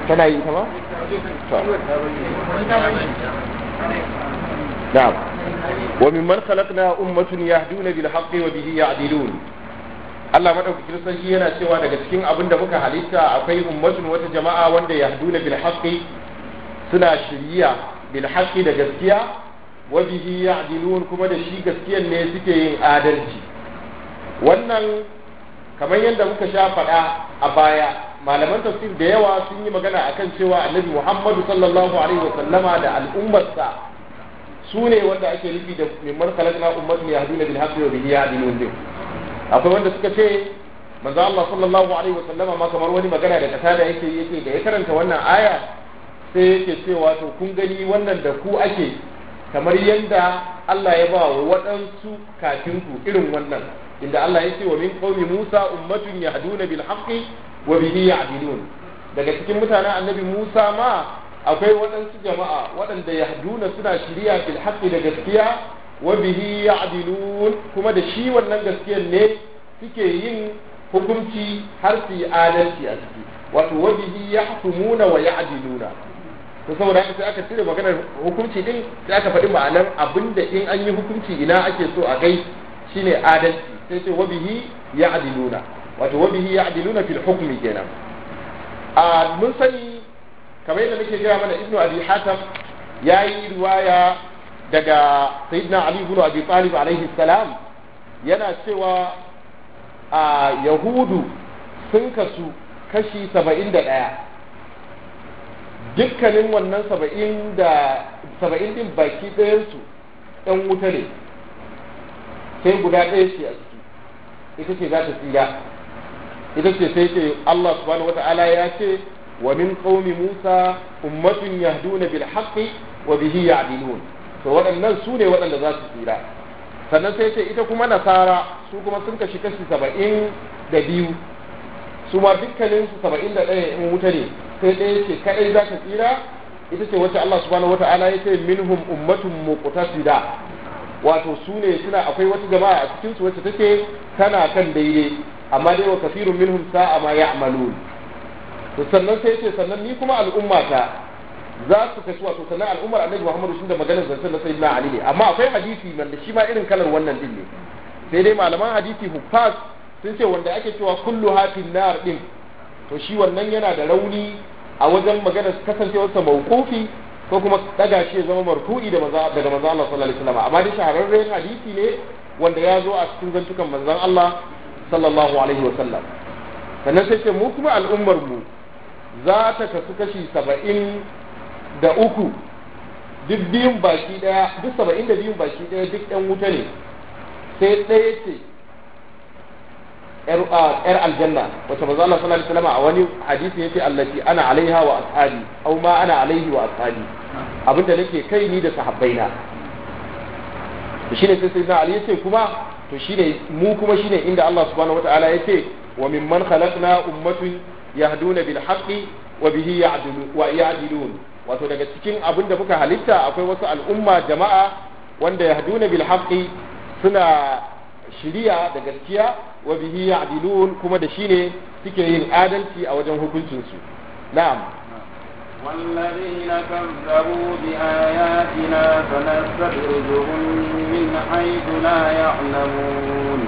tana yi ta ma na'am wa mimman khalaqna ummatun yahduna bil haqqi wa bihi ya'dilun Allah madaukakin sarki yana cewa daga cikin abin da muka halitta akwai ummatun wata jama'a wanda yahduna bil haqqi suna shiriya bil haqqi da gaskiya wa bihi ya'dilun kuma da shi gaskiyan ne suke yin adalci wannan kamar yadda muka sha faɗa a baya malaman tafsir da yawa sun yi magana akan cewa annabi Muhammadu sallallahu alaihi wa sallama da al'ummarsa su ne wanda ake nufi da mimman khalaqna ummatun yahduna bil haqqi wa bihi ya'dilun din akwai wanda suka ce manzo Allah sallallahu alaihi wa sallama ma kamar wani magana da kasa da yake yake da ya karanta wannan aya sai yake cewa to kun gani wannan da ku ake kamar yadda Allah ya ba wa waɗansu kafin ku irin wannan inda Allah ya ce wa min qaumi Musa ummatun yahduna bil haqqi wa bihi ya'dilun daga cikin mutanen annabi Musa ma akwai waɗansu jama'a waɗanda yahduna suna shiriya bil haqqi da gaskiya wa bihi ya'dilun kuma da shi wannan gaskiyar ne suke yin hukunci har su yi adalci a ciki wato wa bihi yahkumuna wa ya'diluna to saboda haka sai aka cire maganar hukunci din sai aka faɗi ma'anar abinda in an yi hukunci ina ake so a gai shine adalci sai ce wa bihi ya'diluna wato wa bihi ya'diluna fil hukmi kenan a mun sani kamar yadda nake gaya mana ibnu abi hatam yayi riwaya daga sayyidina ali ibn abi talib alaihi salam yana cewa a yahudu sun kasu kashi saba'in da ɗaya dukkanin wannan saba'in da saba'in din baki ɗayansu ɗan wuta ne sai guda ɗaya ce a ciki ita ce za ta tsira ita ce sai ce Allah subhanahu wa ta'ala ya ce wa min qaumi Musa ummatun yahduna bil haqqi wa bihi ya'dilun to waɗannan su ne waɗanda za su tsira sannan sai ce ita kuma nasara su kuma sun kashi kashi saba'in da biyu su ma dukkanin su saba'in da ɗaya in wuta ne sai ɗaya ce kaɗai za ta tsira ita ce wacce Allah subhanahu wata'ala ya ce minhum ummatun muqtasida wato su ne suna akwai wata jama'a a cikin su wacce take tana kan daidai amma dai wa kafirun minhum sa'a ma ya'malun to sannan sai ce sannan ni kuma al'ummata za su kashi wato sannan al'ummar annabi Muhammadu sun da maganar zancen na sayyidina Ali ne amma akwai hadisi wanda shi ma irin kalar wannan din ne sai dai malaman hadisi huffaz sun ce wanda ake cewa kullu hafin nar din to shi wannan yana da rauni a wajen maganar kasancewarsa mawqufi ko kuma daga shi ya zama marfu'i da maza daga manzon Allah sallallahu alaihi wasallam amma dai shahararren hadisi ne wanda ya zo a cikin zantukan manzon Allah sallallahu alaihi wasallam sannan sai ce mu kuma al'ummar mu za ta kasu kashi saba'in da uku duk biyun baki daya duk saba'in da biyun baki daya duk yan wuta ne sai ɗaya ce yar aljanna wacce manzo Allah sallallahu alaihi wasallam a wani hadisi yace allati ana alaiha wa ashabi aw ma ana alaihi wa ashabi abinda nake kai ni da sahabbaina to shine sai sayyidina ali yace kuma to shine mu kuma shine inda Allah subhanahu wataala yace wa mimman khalaqna ummatun yahduna bil haqqi wa bihi ya'dilu wa ya'dilun wato daga cikin abin da muka halitta akwai wasu al'umma jama'a wanda yahduna bil haqqi suna shiriya da gaskiya wa bihi ya'dilun kuma da shine suke yin adalci a wajen hukuncin su na'am والذين كذبوا بآياتنا سنستدرجهم من حيث لا يعلمون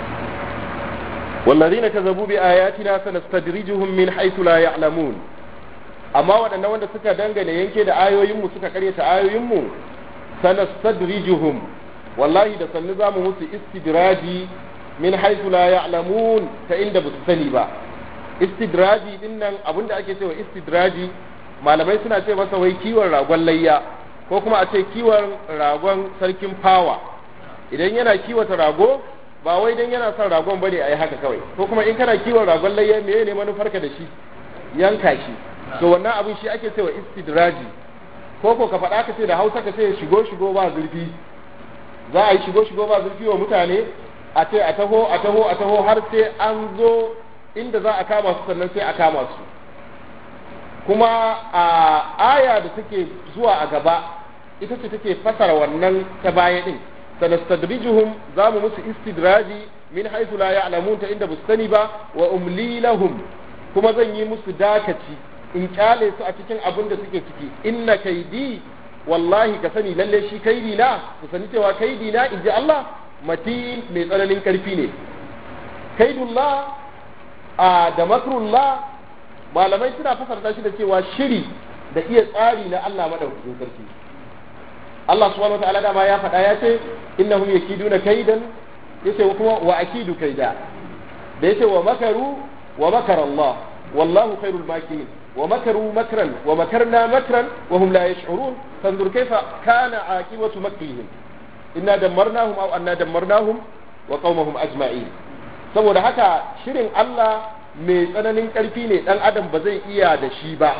والذين كذبوا بآياتنا سنستدرجهم من حيث لا يعلمون amma waɗannan wanda suka dangane yanke da ayoyinmu suka karyata ayoyinmu sanastadrijuhum wallahi da sannu za mu musu istidraji min haythu la ya'lamun ta inda ba su sani ba istidraji din nan abinda ake cewa istidraji malamai suna ce masa wai kiwon ragon layya ko kuma a ce kiwon ragon sarkin fawa idan yana kiwata rago ba wai dan yana son ragon bane a yi haka kawai ko kuma in kana kiwon ragon layya me ne manufarka da shi yanka shi to wannan abin shi ake cewa istidraji ko ko ka faɗa ka ce da hausa ka ce shigo shigo ba zurfi za a yi shigo shigo ba zurfi wa mutane a ce a taho a taho a taho har sai an zo inda za a kama su sannan sai a kama su kuma a aya da take zuwa a gaba ita ce take fasara wannan ta baya din sanastadrijuhum za mu musu istidraji min haythu la ya'lamun ta inda bus sani ba wa umli lahum kuma zan yi musu dakaci in kyale su a cikin abin da suke ciki inna kaidi wallahi ka sani lalle shi kaidi na ku sani cewa kaidi na in ji Allah matin mai tsananin karfi ne kaidullah a da makrullah malamai suna fasarta shi da cewa shiri da iya tsari na Allah madaukakin sarki Allah subhanahu wa ta'ala dama ya faɗa ya ce innahum yakiduna kaidan yace kuma wa akidu kaida da yace wa makaru wa makara Allah wallahu khairul makirin wa makaru makran wa makarna makran wa hum la yash'urun fanzur kayfa kana aqibatu makrihim inna dammarnahum aw anna dammarnahum wa qaumahum ajma'in saboda haka shirin Allah mai tsananin ƙarfi ne dan adam ba zai iya da shi ba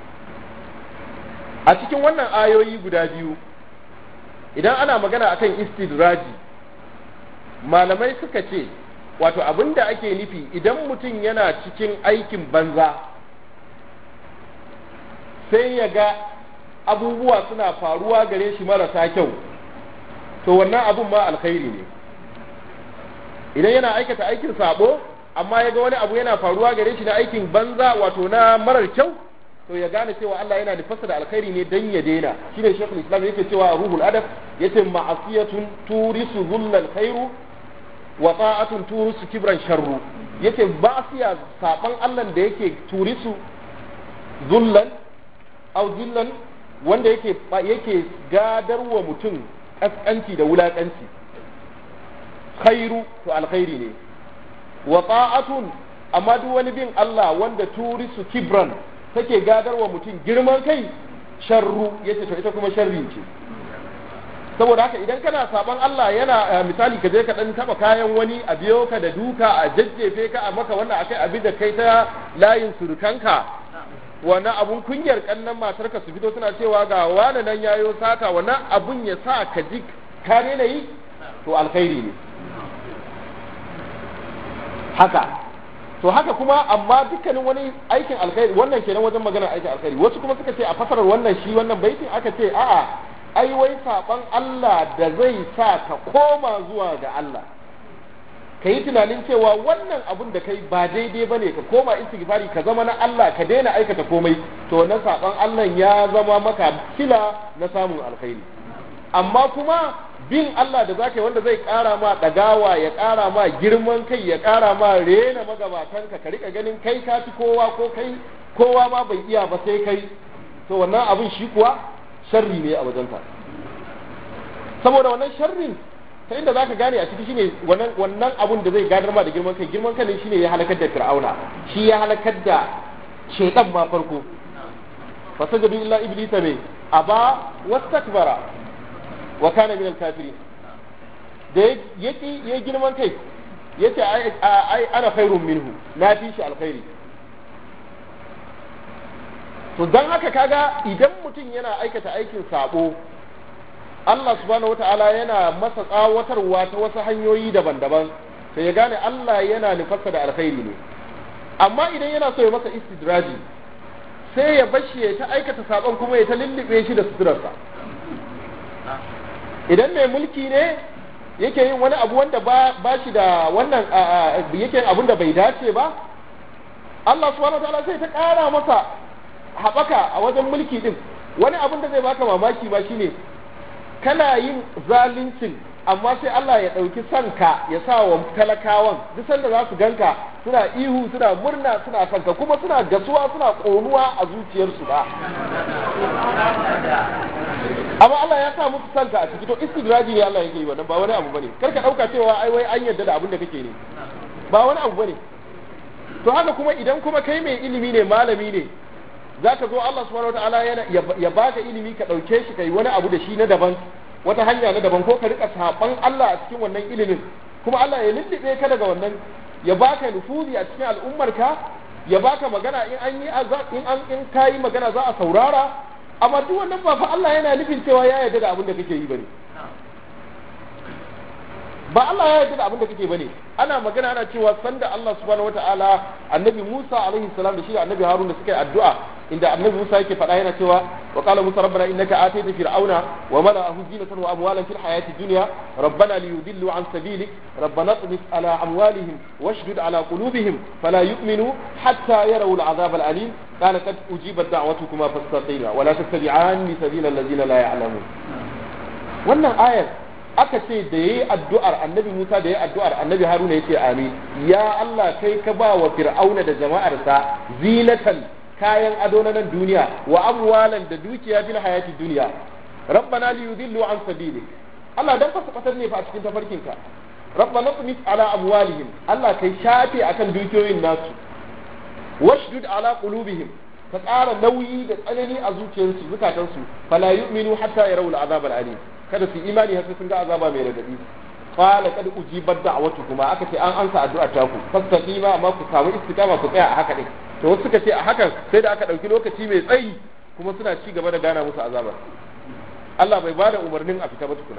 a cikin wannan ayoyi guda biyu idan ana magana akan istidraji malamai suka ce wato abin da ake nufi idan mutum yana cikin aikin banza sai ya ga abubuwa suna faruwa gare shi marasa kyau to wannan abun ma alkhairi ne idan yana aikata aikin sabo amma ya ga wani abu yana faruwa gare shi na aikin banza wato na marar kyau to ya gane cewa Allah yana nufasa da alkhairi ne dan ya daina shine shekul islam yake cewa a ruhul adab yace ma'asiyatun turisu dhullal khairu wa ta'atun turisu kibran sharru yace ba'siya saban Allah da yake turisu dhullan aw dhillan wanda yake yake gadarwa mutum kaskanci da wulakanci khairu to alkhairi ne wa ta'atun amma duk wani bin Allah wanda turisu kibran take gadarwa mutum girman kai sharru yace to ita kuma sharri ce saboda haka idan kana saban Allah yana misali ka je ka dan taba kayan wani a biyo ka da duka a jajjefe ka a maka wannan akai abin da kai ta layin surukanka wannan abun kunyar kannan matarka su fito suna cewa ga wani nan yayo sata wannan abun ya sa ka ji ka daina yi to alkhairi ne haka to haka kuma amma dukkanin wani aikin alkhairi wannan kenan wajen magana aikin alkhairi wasu kuma suka ce a fasarar wannan shi wannan baitin aka ce a'a ai wai saban Allah da zai sa ka koma zuwa ga Allah ka yi tunanin cewa wannan abun da kai ba daidai bane ka koma istighfari ka zama na Allah ka daina aikata komai to wannan saban Allah ya zama maka kila na samun alkhairi amma kuma bin Allah da zaka yi wanda zai ƙara ma ɗagawa ya ƙara ma girman kai ya ƙara ma rena magabatanka ka rika ganin kai ka fi kowa ko kai kowa ma bai iya ba sai kai to wannan abin shi kuwa sharri ne a wajenka saboda wannan sharrin ta inda zaka gane a ciki shine wannan wannan abun da zai gadar ma da girman kai girman kai shine ya halakar da fir'auna shi ya halakar da shaytan ma farko fasajadu illa iblisa me aba wastakbara wa kana min al-kafirin da yake ya girman kai yace ai ai ana khairun minhu na fi shi alkhairi to dan haka kaga idan mutum yana aikata aikin sabo Allah subhanahu wata'ala yana masa tsawatarwa ta wasu hanyoyi daban-daban sai ya gane Allah yana nufarsa da alkhairi ne amma idan yana so ya masa istidraji sai ya bashi ya ta aikata sabon kuma ya ta lullube shi da suturarsa idan mai mulki ne yake yin wani abu wanda ba, ba shi da wannan yake yin abun da bai dace ba Allah subhanahu wataala sai ta ƙara masa haɓaka a wajen mulki din wani abun da zai baka mamaki ba shine kana yin zaluncin amma sai Allah ya ɗauki sanka ya sa wa talakawan duk sanda za su ganka suna ihu suna murna suna sanka kuma suna gasuwa suna ƙonuwa a zuciyarsu ba amma Allah ya sa musu sanka a ciki to istidraji ne Allah yake yi wannan ba wani abu bane kar ka dauka cewa ai wai an yarda da abin da kake ne ba wani abu bane to haka kuma idan kuma kai mai ilimi ne malami ne zaka zo Allah subhanahu wataala yana ya baka ilimi ka dauke shi kai wani abu da shi na daban wata hanya na daban ko ka rika saban Allah a cikin wannan ilimin kuma Allah ya lullube ka daga wannan ya baka nufuzi a cikin al'ummarka ya baka magana in an yi in an in kayi magana za a saurara amma duk wannan ba fa Allah yana nufin cewa ya yarda da abin da kake yi bane ba Allah ya yarda da abin da kake bane ana magana ana cewa sanda Allah subhanahu wataala annabi Musa alaihi salam da shi da annabi Harun da suka yi addu'a inda annabi Musa yake faɗa yana cewa wa qala Musa rabbana innaka atayta fir'auna wa mala'ahu zinatan wa amwalan fil hayati dunya rabbana liyudillu an sabilik rabbana tmis ala amwalihim washdud ala qulubihim fala yu'minu hatta yarawu al'azab al'alim qala qad ujibat da'watukuma fastaqima wa la tattabi'anni sabila alladhina la ya'lamun wannan ayar aka ce da yayi addu'ar annabi Musa da yayi addu'ar annabi Haruna yace amin ya Allah kai ka ba wa fir'auna da jama'arsa zinatan kayan ado na nan duniya wa amwalan da dukiya fil hayati duniya rabbana li yudillu an sabili Allah dan fasa fatar ne fa a cikin tafarkinka rabbana tumis ala amwalihim Allah kai shafe akan dukiyoyin nasu washdud ala qulubihim ka tsara nauyi da tsanani a zuciyarsu zukatansu fala yu'minu hatta yarawul azab al-alim kada su imani har sai sun ga azaba mai radadi qala kad ujibat da'watukuma aka ce an ansa addu'a ta ku fastaqima amma ku samu istiqama ku tsaya a haka din to wasu suka ce a hakan sai da aka dauki lokaci mai tsayi kuma suna ci gaba da gana musu azaba Allah bai bada umarnin a fita ba tukuna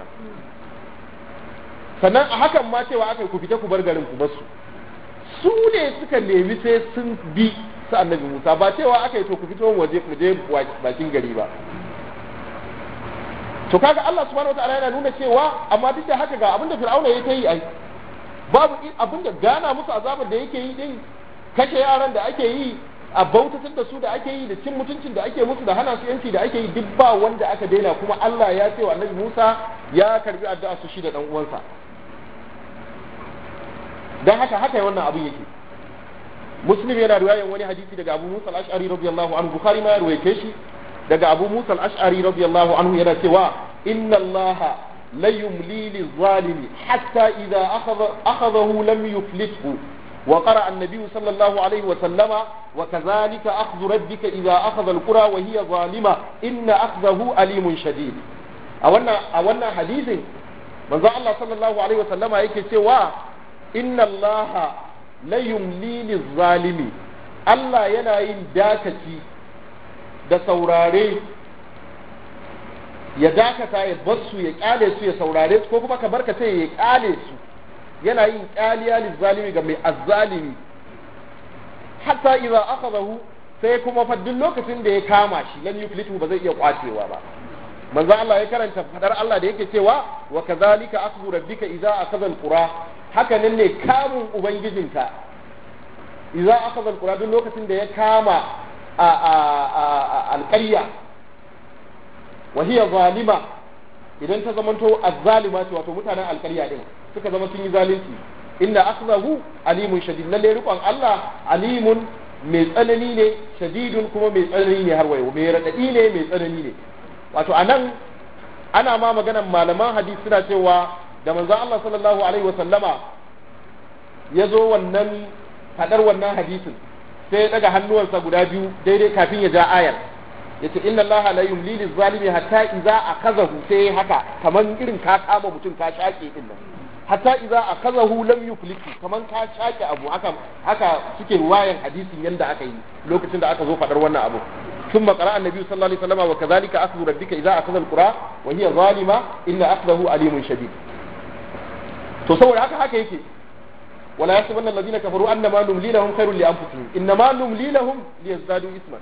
sannan a hakan ma cewa aka ku fita ku bar garin ku basu su ne suka nemi sai sun bi su annabi Musa ba cewa aka yi to ku fito waje mu je bakin gari ba to kaga Allah subhanahu wataala yana nuna cewa amma duk da haka ga abinda Fir'auna ya yi ai babu abinda gana musu azabar da yake yi din kashe yaran da ake yi a bautatar da su da ake yi da cin mutuncin da ake musu da hana su yanci da ake yi duk ba wanda aka daina kuma Allah ya ce wa Annabi Musa ya karbi addu'a su shi da dan uwansa dan haka haka wannan abin yake Muslim yana riwayan wani hadisi daga Abu Musa al-Ash'ari radiyallahu anhu Bukhari ma ya ruwaye shi daga abu musa al-ash'ari radiyallahu anhu yana cewa inna allah la yumli lizalimi hatta idza akhadha akhadahu lam yuflithu wa qara an-nabiy sallallahu alayhi wa sallama wa kadhalika akhdhu rabbika idza akhadha al-qura wa hiya zalima inna akhdahu alimun shadid a wannan a wannan hadisin manzo Allah sallallahu alaihi wa sallama yake cewa inna allah la yumli lizalimi Allah yana yin dakaci da saurare ya dakata ya bar su ya kyale su ya saurare su ko kuma ka barka sai ya kyale su yana yin kyaliya lizalimi ga mai azzalimi hatta idza akhadahu sai kuma fa duk lokacin da ya kama shi lan yuflitu ba zai iya kwacewa ba manzo Allah ya karanta fadar Allah da yake cewa wa kadhalika akhdhu rabbika idza akhadha alqura haka nan ne kamun ubangijinka idza akhadha alqura duk lokacin da ya kama alƙarya wahiya zalima idan ta zamanto azzalima ce wato mutanen alƙarya din suka zama sun yi zalunci inna akhzahu alimun shadid lalle rikon Allah alimun mai tsanani ne shadidun kuma mai tsanani ne har wayo mai radadi ne mai tsanani ne wato anan ana ma maganan malaman hadisi suna cewa da manzon Allah sallallahu alaihi wasallama ya zo wannan fadar wannan hadisin sai ya daga hannuwansa guda biyu daidai kafin ya ja ayar yace inna allaha la yumli lil zalimi hatta idza akazahu sai haka kaman irin ka kama mutum ka shake din nan hatta idza akazahu lam yuflitu kaman ka shake abu haka haka suke ruwayan hadisin yanda aka yi lokacin da aka zo fadar wannan abu ثم قرأ النبي صلى الله عليه وسلم وكذلك أخذ ربك إذا أخذ القرى وهي ظالمة إن أخذه أليم شديد تصور هكا هكا يكي ولا يحسبن الذين كفروا انما نملي لهم خير لانفسهم انما نملي لهم ليزدادوا اثما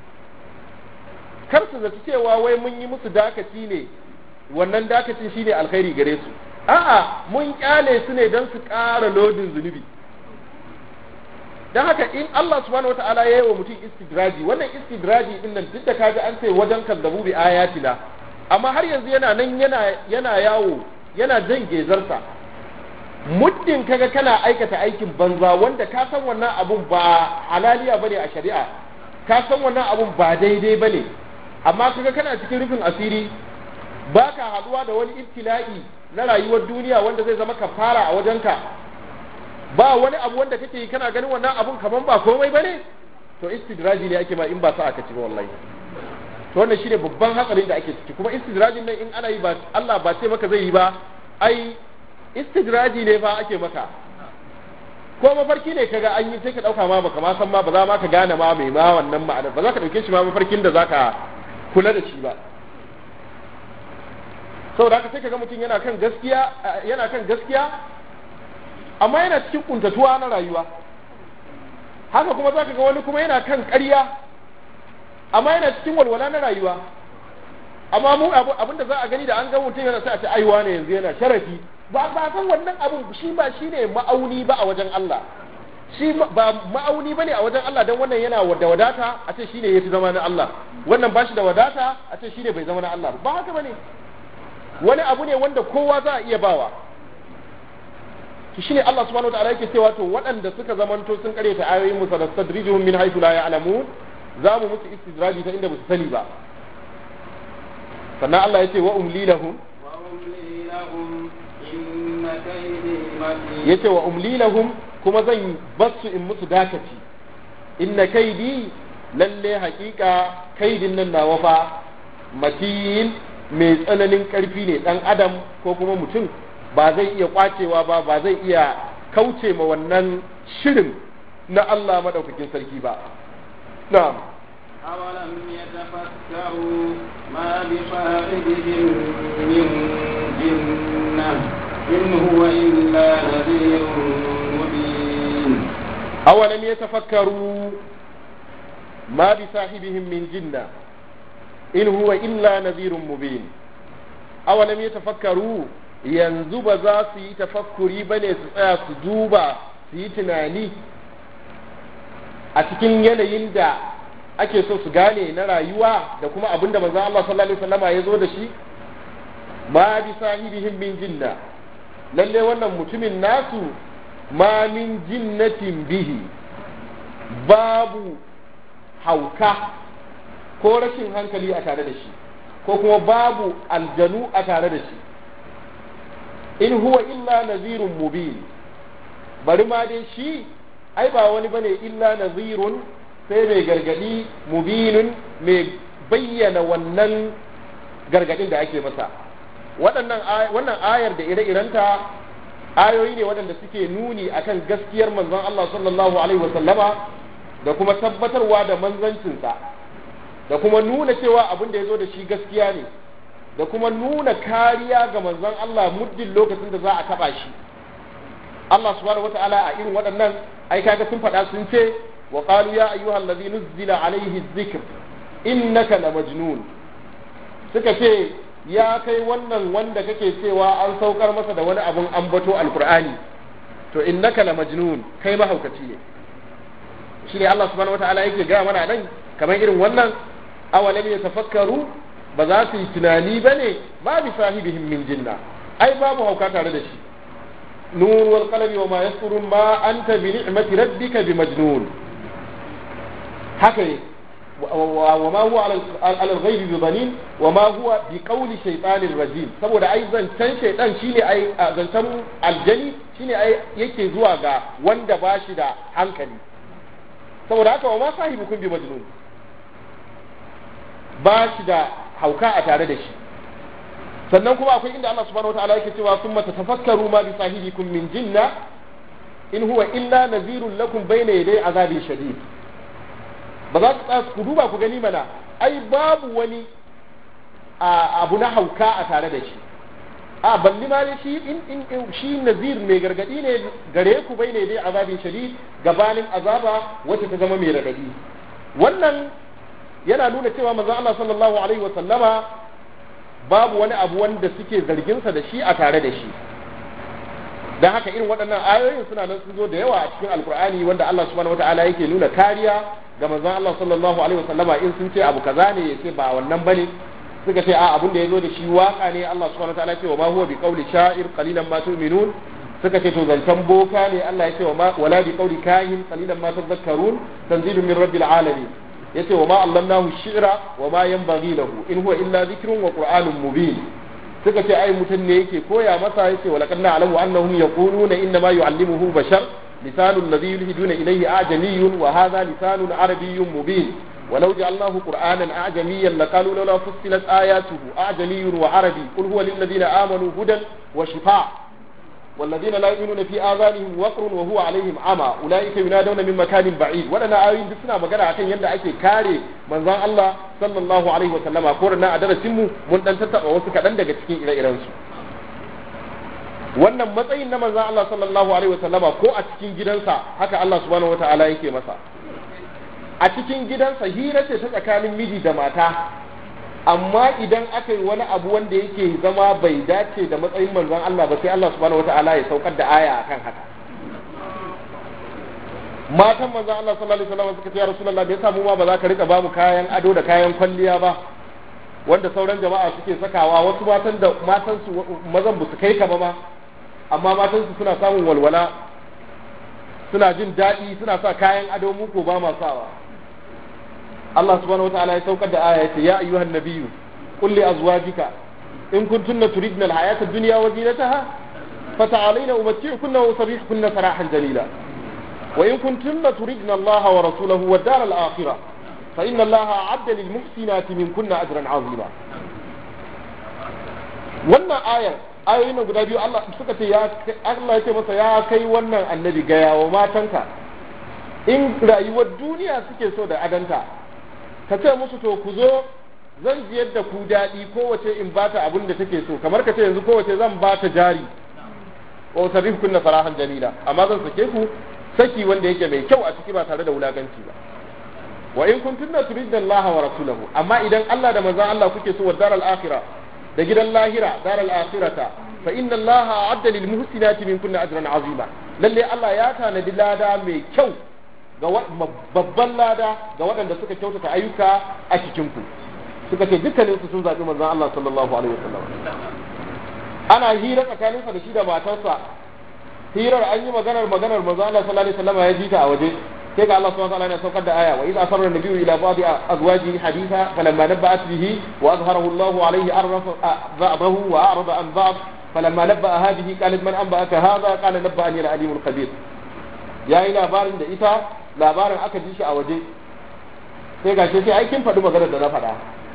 kar su zaci cewa wai mun yi musu dakaci ne wannan dakacin shine alkhairi gare su a'a mun kyale su ne don su ƙara lodin zunubi don haka in Allah subhanahu wata'ala ya yi wa mutum istidraji wannan istidraji din nan duk da kaga an ce wajen kazzabu bi ayatina amma har yanzu yana nan yana yana yawo yana jan gezarsa muddin kaga kana aikata aikin banza wanda ka san wannan abun ba halaliya bane a shari'a ka san wannan abun ba daidai bane amma kaga kana cikin rufin asiri baka haduwa da wani ibtila'i na rayuwar duniya wanda zai zama kafara a wajenka ba wani abu wanda kake yi kana ganin wannan abun kaman ba komai bane to istidraji ne ake ma in ba sa aka ci ba wallahi to wannan shine babban hatsarin da ake ciki kuma istidrajin nan in ana yi ba Allah ba ce maka zai yi ba ai istidraji ne fa ake maka ko mafarki ne kaga an yi sai ka dauka ma baka ma san ma ba za ma ka gane ma mai ma wannan ma'anar ba za ka dauke shi ma mafarkin da zaka kula da shi ba saboda haka sai kaga mutum yana kan gaskiya yana kan gaskiya amma yana cikin kuntatuwa na rayuwa haka kuma zaka ga wani kuma yana kan ƙarya amma yana cikin walwala na rayuwa amma mu abin da za a gani da an ga mutum yana sai a ce aiwa ne yanzu yana sharafi ba ba san wannan abun shi ba shine ma'auni ba a wajen Allah shi ba ma'auni bane a wajen Allah dan wannan yana da wadata a ce shine yafi zama na Allah wannan ba shi da wadata a ce shine bai zama na Allah ba haka bane wani abu ne wanda kowa za a iya bawa shi shine Allah subhanahu wataala yake cewa to waɗanda suka zamanto sun kare ta ayoyin musa da sadrijuhum min haythu la ya'lamun za mu musu istidraji ta inda ba su sani ba sannan Allah yace wa umli lahum وأملي لهم إن كيدي متين yace wa umli lahum kuma zan basu in musu dakaci inna kaidi lalle haƙiƙa kaidin nan nawa fa matin mai tsananin ƙarfi ne ɗan adam ko kuma mutum ba zai iya kwacewa ba ba zai iya kauce ma wannan shirin na Allah madaukakin sarki ba na'am أولم يتفكروا ما بصاحبهم من جنة إن هو إلا نذير مبين awalam yatafakkaru ma bi sahibihim min jinna in huwa illa nadhirun mubin awalam yatafakkaru yanzu ba za su yi tafakkuri bane su tsaya su duba su yi tunani a cikin yanayin da ake so su gane na rayuwa da kuma abin da manzon Allah sallallahu alaihi wasallama ya zo da shi ma bi sahibihim min jinna lalle wannan mutumin nasu ma min jinnatin bihi babu hauka ko rashin hankali a tare da shi ko kuma babu aljanu a tare da shi in huwa illa nazirun mubin bari ma dai shi ai ba wani bane illa nazirun sai mai gargadi mubinun mai bayyana wannan gargadin da ake masa waɗannan wannan ayar da ire-irenta ayoyi ne waɗanda suke nuni akan gaskiyar manzon Allah sallallahu alaihi wasallama da kuma tabbatarwa da manzancinsa da kuma nuna cewa abin da ya zo da shi gaskiya ne da kuma nuna kariya ga manzon Allah muddin lokacin da za a taɓa shi Allah subhanahu wata'ala a irin waɗannan ai kaga sun faɗa sun ce wa qalu ya ayyuhal ladhi nuzzila alaihi dhikr innaka la majnun suka ce ya kai wannan wanda kake cewa an saukar masa da wani abun ambato alqur'ani to innaka la majnun kai mahaukaci ne shi ne Allah subhanahu wata'ala yake gaya mana nan kamar irin wannan awalam yatafakkaru ba za su yi tunani bane ba bi sahibihim min jinna ai babu hauka tare da shi نون والقلم وما يسطرون ما أنت بنعمة ربك بمجنون حكي وما هو على الغيب بضنين وما هو بقول شيطان الرجيم saboda ai zancen shaitan shine ai zancen aljani shine ai yake zuwa ga wanda ba shi da hankali saboda haka wa ma sahibukum bi majnun ba shi da hauka a tare da shi sannan kuma akwai inda Allah subhanahu wataala yake cewa summa tatafakkaru ma bi sahibikum min jinna in huwa illa nazirun lakum bayna yaday azabin shadid ba za ku tsaya ku duba ku gani mana ai babu wani abu na hauka a tare da shi a balli ma dai shi in in shi nazir mai gargadi ne gare ku bayna yaday azabin shadid gabanin azaba wacce ta zama mai radadi wannan yana nuna cewa manzon Allah sallallahu alaihi wa sallama babu wani abu wanda suke zarginsa da shi a tare da shi don haka irin waɗannan ayoyin suna nan sun zo da yawa a cikin alkur'ani wanda Allah subhanahu wataala yake nuna kariya ga manzon Allah sallallahu alaihi wasallama in sun ce abu kaza ne ya ce ba wannan bane suka ce a abin da ya zo da shi waka ne Allah subhanahu wataala ce wa ma huwa bi qawli sha'ir qalilan ma tu'minun suka ce to zancen boka ne Allah ya ce wa ma wala bi qawli kahin qalilan ma tadhakkarun tanzilun min rabbil alamin yace wa ma allamnahu shi'ra wa ma yanbaghi lahu in huwa illa dhikrun wa qur'anun mubin suka ce ai mutum ne yake koya masa yace wa laqad na'lamu annahum yaquluna inna ma yu'allimuhu bashar lisanul ladhi yulhiduna ilayhi a'jamiyyun wa hadha lisanun arabiyyun mubin ولو جعلناه قرآنا أعجميا لقالوا لولا فصلت آياته أعجمي وعربي قل هو للذين آمنوا هدى وشفاء والذين لا يؤمنون في آذانهم وقر وهو عليهم عمى أولئك ينادون من مكان بعيد ولنا آيين بسنا مغانا أكن يندى أكي كاري من ذا الله صلى الله عليه وسلم أقولنا أدرى سمو من أن تتبع وسكا دندك تكين إلى إرانسو wannan matsayin na manzon Allah sallallahu alaihi wasallama ko a cikin gidansa haka Allah subhanahu wataala yake masa a cikin gidansa hira ce ta tsakanin miji da mata amma idan aka yi wani abu wanda yake zama bai dace da matsayin manzon Allah ba sai Allah subhanahu wata'ala ya saukar da aya akan haka matan manzon Allah sallallahu alaihi wasallam suka ce ya rasulullah me yasa mu ma ba za ka rika ba mu kayan ado da kayan kwalliya ba wanda sauran jama'a suke sakawa wasu matan da matan su mazan ba su kai ka ba ma amma matan su suna samun walwala suna jin daɗi suna sa kayan ado mu ko ba ma sawa Allah subhanahu wataala ya saukar da aya yace ya ayyuhan nabiyyu qul li azwajika in kuntunna turidna al-hayata ad-dunya wa zinataha fata'alayna umatti'kunna wa usarrihkunna sarahan jalila wa in kuntunna turidna Allah wa rasulahu wa ad-dar al-akhirah fa inna Allah a'adda lil muhsinati minkunna ajran 'azima wannan ayar ayoyin nan guda biyu Allah suka ce ya Allah ya ce masa ya kai wannan annabi ga yawo matanka in rayuwar duniya suke so da adanta ka ce musu to ku zo zan ji yadda ku daɗi kowace in bata abin da take so kamar ka ce yanzu kowace zan bata jari wa sarrif kunna sarahan jamila amma zan sake ku saki wanda yake mai kyau a ciki ba tare da wulaganci ba wa in kuntunna turidna Allah wa rasulahu amma idan Allah da manzon Allah kuke so wa daral akhirah da gidan lahira daral akhirata fa inna Allah a'adda lil muhsinati minkunna ajran azima lalle Allah ya tanadi lada mai kyau ga babban lada ga waɗanda suka kyautata ayyuka a cikin ku suka ce dukkanin su sun zaɓi manzon Allah sallallahu alaihi wasallam ana hira tsakanin sa da shi da matarsa hirar an yi maganar maganar manzon Allah sallallahu alaihi wasallam ya ji ta a waje sai ga Allah subhanahu wa ta'ala ya saukar da aya wa idza asarra an-nabiyyu ila ba'di azwajihi haditha falamma nabba'at bihi wa azharahu Allah alayhi arrafa ba'dahu wa a'rada an ba'd falamma nabba'a hadhihi qalat man anba'aka hadha qala nabba'ani al-alim al-khabir yayi labarin da ita labarin aka ji shi a waje sai gashi sai ai kin faɗi maganar da na faɗa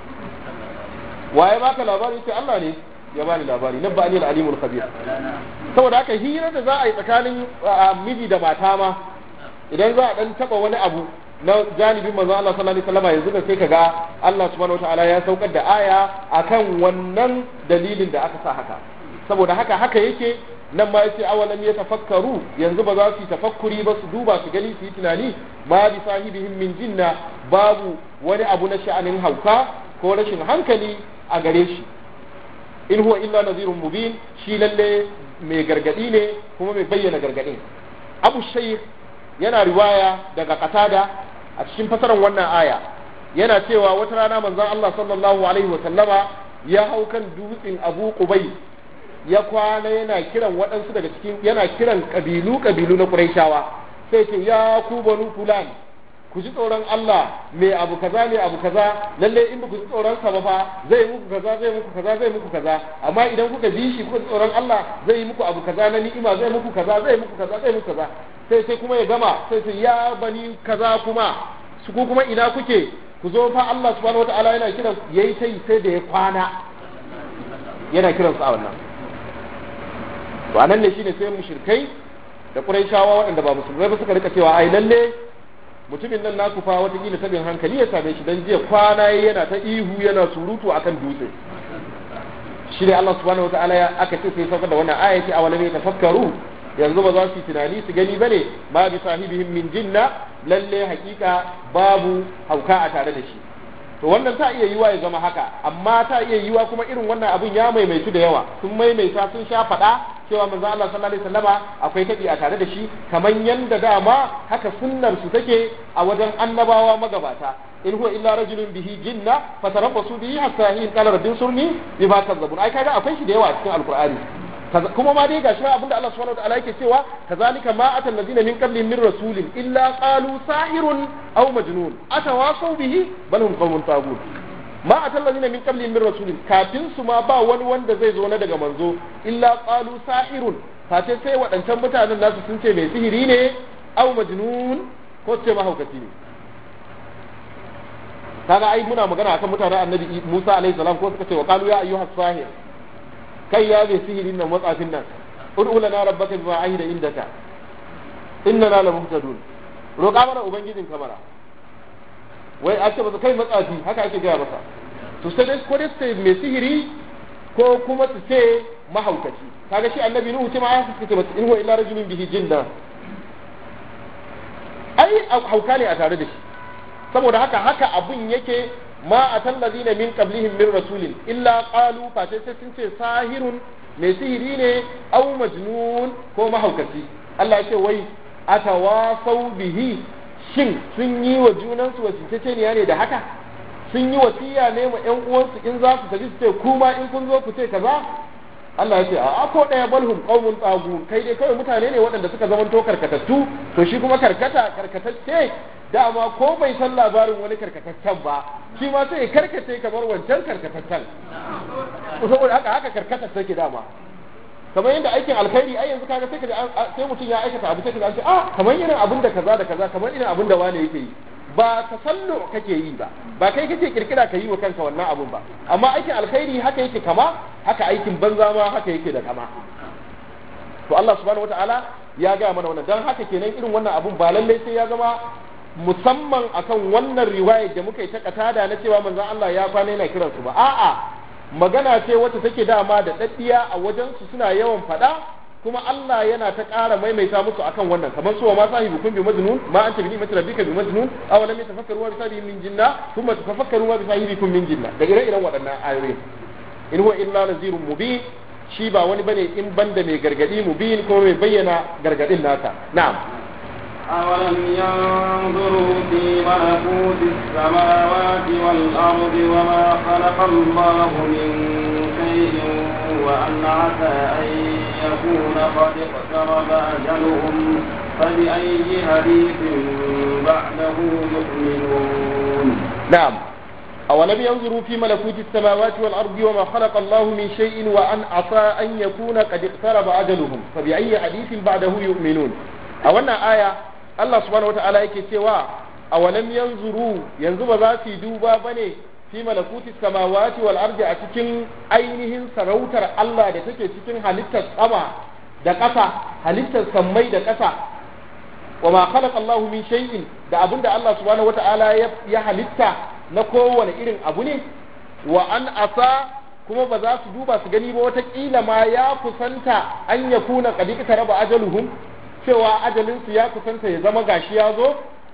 waye baka labari sai Allah ne ya bani labari nabba'ani al-alim al-khabir saboda haka hira da za a yi tsakanin miji da mata ma idan za a dan taba wani abu na janibin manzo Allah sallallahu alaihi wasallam yanzu da sai kaga Allah subhanahu wataala ya saukar da aya akan wannan dalilin da aka sa haka saboda haka haka yake nan ma yace awalam yatafakkaru yanzu ba za su yi tafakkuri ba su duba su gani su yi tunani ma bi sahibihim min jinna babu wani abu na sha'anin hauka ko rashin hankali a gare shi in huwa illa nazirun mubin shi lalle mai gargadi ne kuma mai bayyana gargadin abu shaykh yana riwaya daga qatada a cikin fasaran wannan aya yana cewa wata rana manzon Allah sallallahu alaihi wa sallama ya hau kan dutsen Abu Qubai ya kwana yana kiran waɗansu daga cikin yana kiran kabilu kabilu na Qurayshawa sai ce ya ku banu fulan ku ji tsoron Allah mai abu kaza mai abu kaza lalle in ba ku ji tsoron sa ba fa zai muku kaza zai muku kaza zai muku kaza amma idan kuka bi shi kuka ji tsoron Allah zai yi muku abu kaza na ni'ima zai muku kaza zai muku kaza zai muku kaza sai sai kuma ya gama sai sai ya bani kaza kuma su ku kuma ina kuke ku zo fa Allah subhanahu wataala yana kiran yayi sai sai da ya kwana yana kiran su a wannan to anan ne shine sai mushrikai da Qurayshawa waɗanda ba musulmai ba suka rika cewa ai lalle mutumin nan naku fa watakila sabin hankali ya same shi dan jiya kwana yana ta ihu yana surutu akan dutse shi ne Allah subhanahu wataala ya aka ce sai saukar da wannan aya ce awalam ya tafakkaru yanzu ba za su yi tunani su gani bane ma bi sahibihim min jinna lalle hakika babu hauka a tare da shi to wannan ta iya yiwa ya zama haka amma ta iya yiwa kuma irin wannan abun ya maimaitu da yawa sun maimaita sun sha faɗa cewa manzo Allah sallallahu alaihi wasallama akwai tabi a tare da shi kamar yanda dama haka sunnar su take a wajen annabawa magabata in huwa illa rajulun bihi jinna fatarabbasu bihi hatta hin qala rabbin surni bima kazzabun ai kaga akwai shi da yawa a cikin alqur'ani kuma ma dai gashi abinda Allah subhanahu wa ta'ala yake cewa kazalika ma atal ladina min qablihim min rasulin illa qalu sahirun aw majnun atawasaw bihi bal hum qawmun taghut ma atal ladina min qablihim min rasulin kafin su ma ba wani wanda zai zo na daga manzo illa qalu sahirun face sai waɗancan mutanen nasu sun ce mai sihiri ne aw majnun ko ce mahaukaci ne kaga ai muna magana akan mutanen annabi Musa alaihi salam ko suka ce wa qalu ya ayyuhas sahir kai ya bai sihirin nan matsafin nan ud'u lana rabbaka bima ahida indaka innana la muhtadun roƙa mana ubangijin kamara wai a ce ba kai matsafi haka ake gaya masa to sai dai ko dai su mai sihiri ko kuma su ce mahaukaci kaga shi annabi nuhu ce ma ya suka ce in huwa illa rajulun bihi jinna ai hauka ne a tare da shi saboda haka haka abun yake ma atallazina min qablihim min rasulin illa qalu fa sai sun ce sahirun mai sihiri ne au majnun ko mahaukaci Allah ya ce wai atawasau bihi shin sun yi wa junansu wasiceceniya ne da haka sun yi wasiya ne ma ƴan uwansu in za su tafi su ce kuma in kun zo ku ce kaza Allah ya ce a ko ɗaya balhum qaumun tagu kai dai kawai mutane ne waɗanda suka zamanto karkatattu to shi kuma karkata karkatacce dama ko bai san labarin wani karkataccen ba shi ma sai ya karkace kamar wancan karkataccen saboda haka haka karkata take dama kamar yadda aikin alkhairi ai yanzu kaga sai ka sai mutum ya aikata abu sai ka ce ah kamar irin abin da kaza da kaza kamar irin abin da wani yake yi ba tasallu kake yi ba ba kai kake kirkira ka yi wa kanka wannan abun ba amma aikin alkhairi haka yake kama haka aikin banza ma haka yake da kama to Allah subhanahu wataala ya ga mana wannan dan haka kenan irin wannan abun ba lallai sai ya zama musamman akan wannan riwayar da muka yi ta katada na cewa manzon Allah ya kwana yana kiransu ba a'a magana ce wacce take dama da daddiya a wajen su suna yawan faɗa kuma Allah yana ta ƙara maimaita musu akan wannan kamar su wa ma sahibukum bi majnun ma anta bi ni'mati rabbika bi majnun aw lam yatafakkaru wa bi sahibi min jinna thumma tafakkaru wa bi sahibikum min jinna da ire-iren waɗannan ayoyi in huwa illa nazirun mubin shi ba wani bane in banda mai gargadi mubin kuma mai bayyana gargadin nasa na'am أولم ينظروا في ملكوت السماوات والأرض وما خلق الله من شيء وأن عسى أن يكون قد اقترب أجلهم فبأي حديث بعده يؤمنون نعم أولم ينظروا في ملكوت السماوات والأرض وما خلق الله من شيء وأن عسى أن يكون قد اقترب أجلهم فبأي حديث بعده يؤمنون أولنا آية Allah subhanahu wata'ala yake cewa a walam yanzuru yanzu ba za su yi duba bane fi malakuti samawati wal ardi a cikin ainihin sarautar Allah da take cikin halittar sama da ƙasa halittar sammai da ƙasa wa ma khalaqa Allah min shay'in da abinda Allah subhanahu wata'ala ya halitta na kowane irin abu ne wa an asa kuma ba za su duba su gani ba wata kila ma ya kusanta an yakuna qad raba ajaluhum cewa ajalinsu ya kusanta ya zama gashi ya zo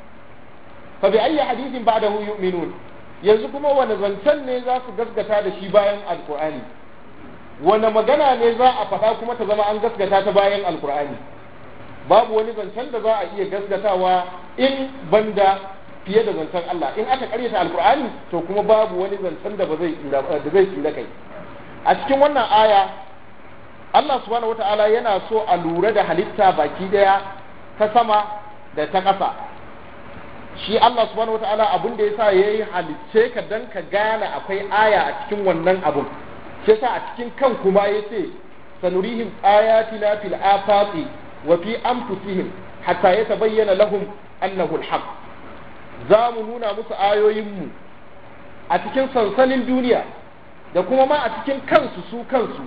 fa bi ayyi hadithin ba'dahu yu'minun yanzu kuma wani zancen ne za su gaskata da shi bayan alqur'ani wani magana ne za a faɗa kuma ta zama an gaskata ta bayan alqur'ani babu wani zancen da za a iya gaskatawa in banda fiye da zancen Allah in aka karyata alqur'ani to kuma babu wani zancen da ba zai da zai tsira kai a cikin wannan aya Allah subhanahu wata'ala yana so a lura da halitta baki daya ta sama da ta ƙasa shi Allah subhanahu wata'ala abin da yasa yayi halicce ka dan ka gane akwai aya a cikin wannan abun shi yasa a cikin kan kuma yace sanurihim ayatina fil afaqi wa fi anfusihim hatta yatabayyana lahum annahu alhaq za mu nuna musu ayoyinmu a cikin sansanin duniya da kuma ma a cikin kansu su kansu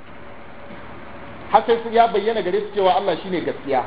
har sai ya bayyana gare su cewa Allah shine gaskiya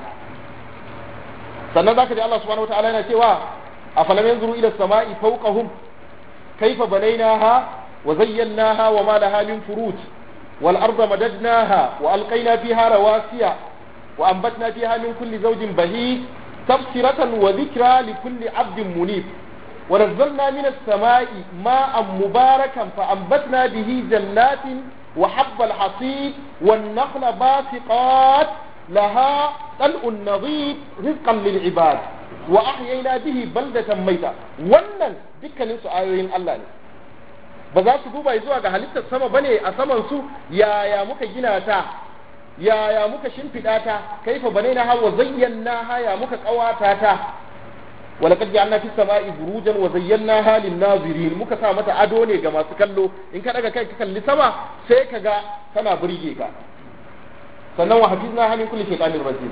sannan zaka ji Allah subhanahu wataala yana cewa afalam yanzuru ila samai fawqahum kayfa banaynaha wa zayyanaha wa ma laha min furuj wal arda madadnaha wa alqayna fiha rawasiya wa anbatna fiha min kulli zawjin bahij tafsiratan wa dhikra li kulli 'abdin munib ونزلنا من السماء ماء مباركا فأنبتنا به جنات وحب الحصيد والنخل باسقات لها طلع نضيد رزقا للعباد وأحيينا به بلدة ميتة wannan dukkanin su ayoyin Allah ne ba za su duba zuwa ga halittar sama bane a saman su yaya muka gina ta yaya muka shimfiɗa ta kaifa banaina ha wa zayyana ha ya muka ƙawata ta ولقد جعلنا في السماء بروجا وزيناها للناظرين muka sa mata ado ne ga masu kallo in ka daga kai ka kalli sama sai ka ga tana burge ka sannan wa hafizna hamin kulli shaytanir rajim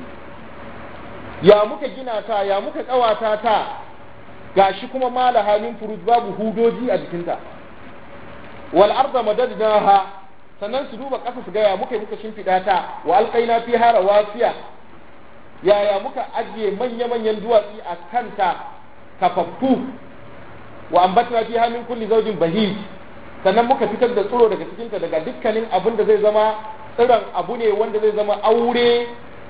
ya muka gina ta ya muka kawata ta gashi kuma mala halin furuj babu hudoji a jikinta wal arda madadnaha sannan su duba kasa su ga ya muka muka shimfida ta wa alqaina fiha rawasiya yaya muka ajiye manya-manyan duwatsu a kanta kafaffu wa ambatna fi min kulli zawjin bahij sannan muka fitar da tsiro daga cikinta daga dukkanin abin da zai zama tsiron abu ne wanda zai zama aure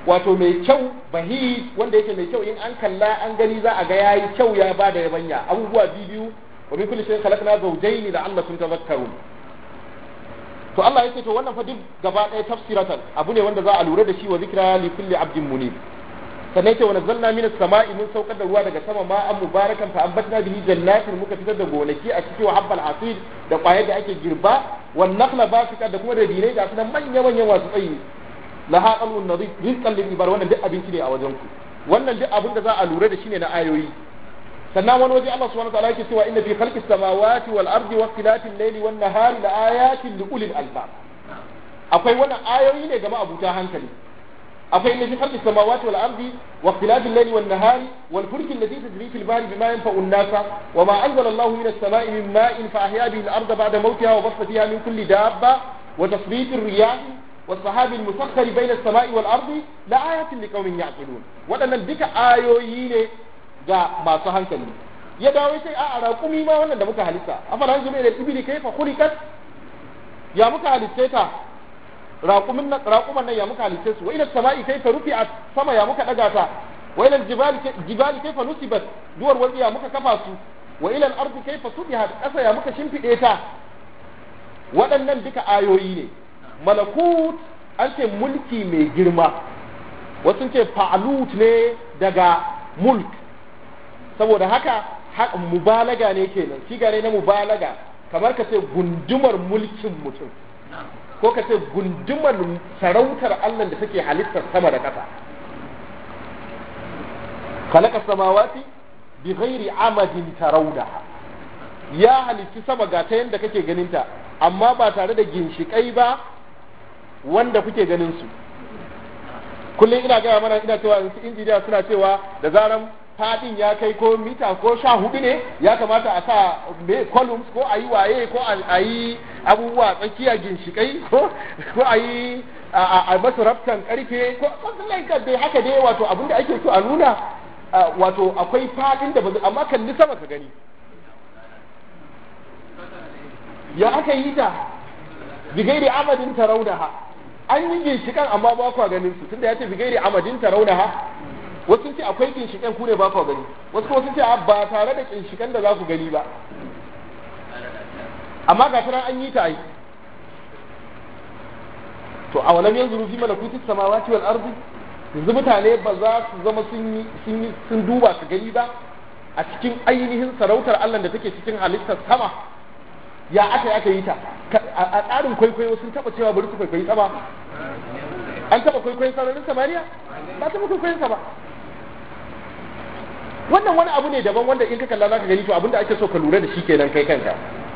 wato mai kyau bahi wanda yake mai kyau in an kalla an gani za a ga yayi kyau ya bada yabanya abubuwa biyu wa min kulli shay'in khalaqna zawjayn la'allakum tadhakkarun to Allah yake to wannan fa duk gaba ɗaya tafsiratan abu ne wanda za a lura da shi wa zikra li kulli abdin munib sannan yake wa nazzalna minas sama'i mun saukar da ruwa daga sama ma an mubarakan fa ambatna bihi jannatin muka fitar da gonaki a cikin wa habbal hasid da kwayar da ake girba wan nakhla basika da kuma da dinai da sunan manya manyan wasu tsayi laha qalun nadid rizqan lil ibar wannan duk abinci ne a wajen ku wannan duk abin da za a lura da shi ne na ayoyi sannan wani waje Allah subhanahu wa ta'ala yake cewa inna fi khalqis samawati wal ardi wa ikhtilafil layli wan nahari la ayatin li ulil albab akwai wannan ayoyi ne ga ma'abuta hankali akwai inna fi khalqis samawati wal ardi wa ikhtilafil layli wan nahari wal fulki allati tajri fil bahri bima yanfa'u an-nasa wa ma anzala Allahu minas sama'i min ma'in fa ahya bihi al-arda ba'da mawtiha wa bassa fiha min kulli dabba wa tasrifir riyah والسحاب المسخر بين السماء والأرض لآيات لقوم يعقلون waɗannan duka ayoyi ne ga masu hankali ya dawo sai a raƙumi ma wannan da muka halitta afala hanzu da ibili kaifa khuliqat ya muka halitta ta raƙumin nan raƙuman nan ya muka halitta su wa ila sama'i kaifa rufi'at sama ya muka daga ta wa ila jibali jibali kaifa nusibat duwar wani ya muka kafa su wa ila al-ardi kaifa subihat ƙasa ya muka shimfide ta waɗannan duka ayoyi ne malakut an ce mulki mai girma wasu ce fa'alut ne daga mulk saboda haka mubalaga ne kenan shiga ne na mubalaga kamar ka ce gundumar mulkin mutum ko ka ce gundumar sarautar Allah da take halittar sama da ƙasa khalaqa samawati bi ghairi amadin tarawdaha ya halitti sama ga ta yanda kake ganinta amma ba tare da ginshikai ba wanda kuke ganin su kullum ina gaya mana ina cewa su injiniya suna cewa da zaran fadin ya kai ko mita ko sha hudu ne ya kamata a sa me columns ko a yi waye ko a yi abubuwa tsakiya ginshikai ko ko a yi a masu raftan karfe ko something dai haka dai wato abin da ake so a nuna wato akwai fadin da ba amma kalli sama ka gani ya aka yi ta bigairi amadin taraunaha an yi ginshikan amma ba kwa ganin su tunda ya ce bigairi amadin taraunaha wasu sun ce akwai ginshikan ku ne ba kwa gani wasu kuma sun ce ba tare da ginshikan da za ku gani ba amma ga tana an yi ta ai to a walam yanzu rufi malakuti samawati wal ardi yanzu mutane ba za su zama sun yi sun duba su gani ba a cikin ainihin sarautar Allah da take cikin halittar sama ya aka yi aka yi ta a tsarin kwaikwayo sun taba cewa bari su kwaikwayi sama an taba kwaikwayon sararin samariya ba taba kwaikwayon sa ba wannan wani abu ne daban wanda in ka kalla zaka gani to abinda ake so ka lura da shi kenan kai kanka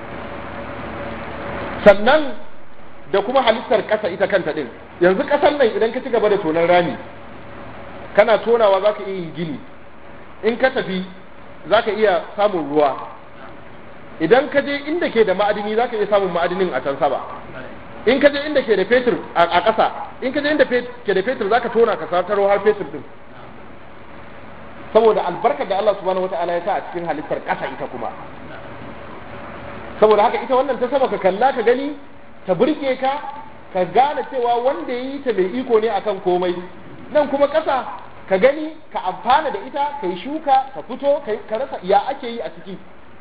sannan da kuma halittar ƙasa ita kanta din yanzu ƙasar nan idan ka ci gaba da tonon rami kana tonawa zaka iya yin gini in ka tafi zaka iya samun ruwa idan ka je inda ke da ma'adini za ka iya samun ma'adinin a can sama in ka je inda ke da fetur a ƙasa in ka je inda ke da fetur za ka tona ka sataro har fetur din saboda albarkar da Allah subhanahu wata'ala ya sa a cikin halittar ƙasa ita kuma saboda haka ita wannan ta sama ka kalla ka gani ta burge ka ka gane cewa wanda ya yi ta mai iko ne akan komai nan kuma ƙasa ka gani ka amfana da ita ka yi shuka ka fito ka rasa ya ake yi a ciki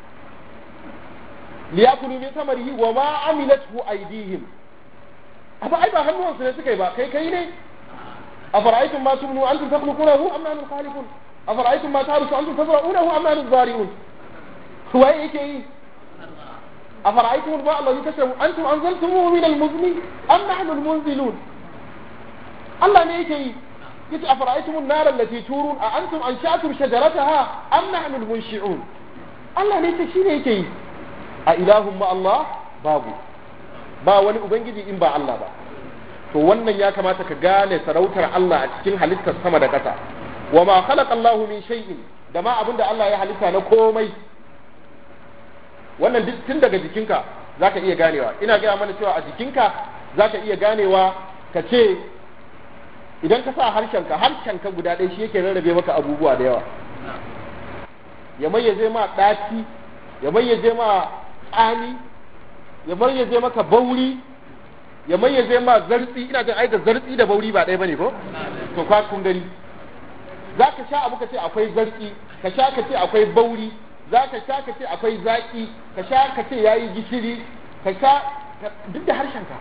liyakulu min samarihi wa ma amilathu aydihim amma ai ba hannuwansu ne suka yi ba kai kai ne afara'aytum ma tumnu antum takhluqunahu am nahnu khaliqun afara'aytum ma tahrusu antum tazra'unahu am nahnu zari'un waye yake yi afara'aytum al-ma'a alladhi tashrabu antum anzaltumuhu min al-muzni am nahnu al-munzilun Allah ne yake yi yace afara'aytum an-nar allati turun a antum ansha'tum shajarataha am nahnu al-munshi'un Allah ne yake shine yake yi a ilahun ma Allah babu ba wani ubangiji in ba Allah ba to wannan ya kamata ka gane sarautar Allah a cikin halittar sama da ƙasa wa ma khalaqa Allahu min shay'in da ma abinda Allah ya halitta na komai wannan duk tun daga jikinka zaka iya ganewa ina gaya mana cewa a jikinka zaka iya ganewa ka ce idan ka sa harshenka harshenka guda ɗaya shi yake rarrabe maka abubuwa da yawa ya mayyaze ma ɗaci ya mayyaze ma tsani ya mayyaze maka bauri ya mayyaze ma zartsi ina jin ai da zartsi da bauri ba ɗaya bane ko to kwa kun gani za ka sha abu ka ce akwai zartsi ka sha ka ce akwai bauri za ka sha ka ce akwai zaki ka sha ka ce yayi gishiri ka sha duk da harshenka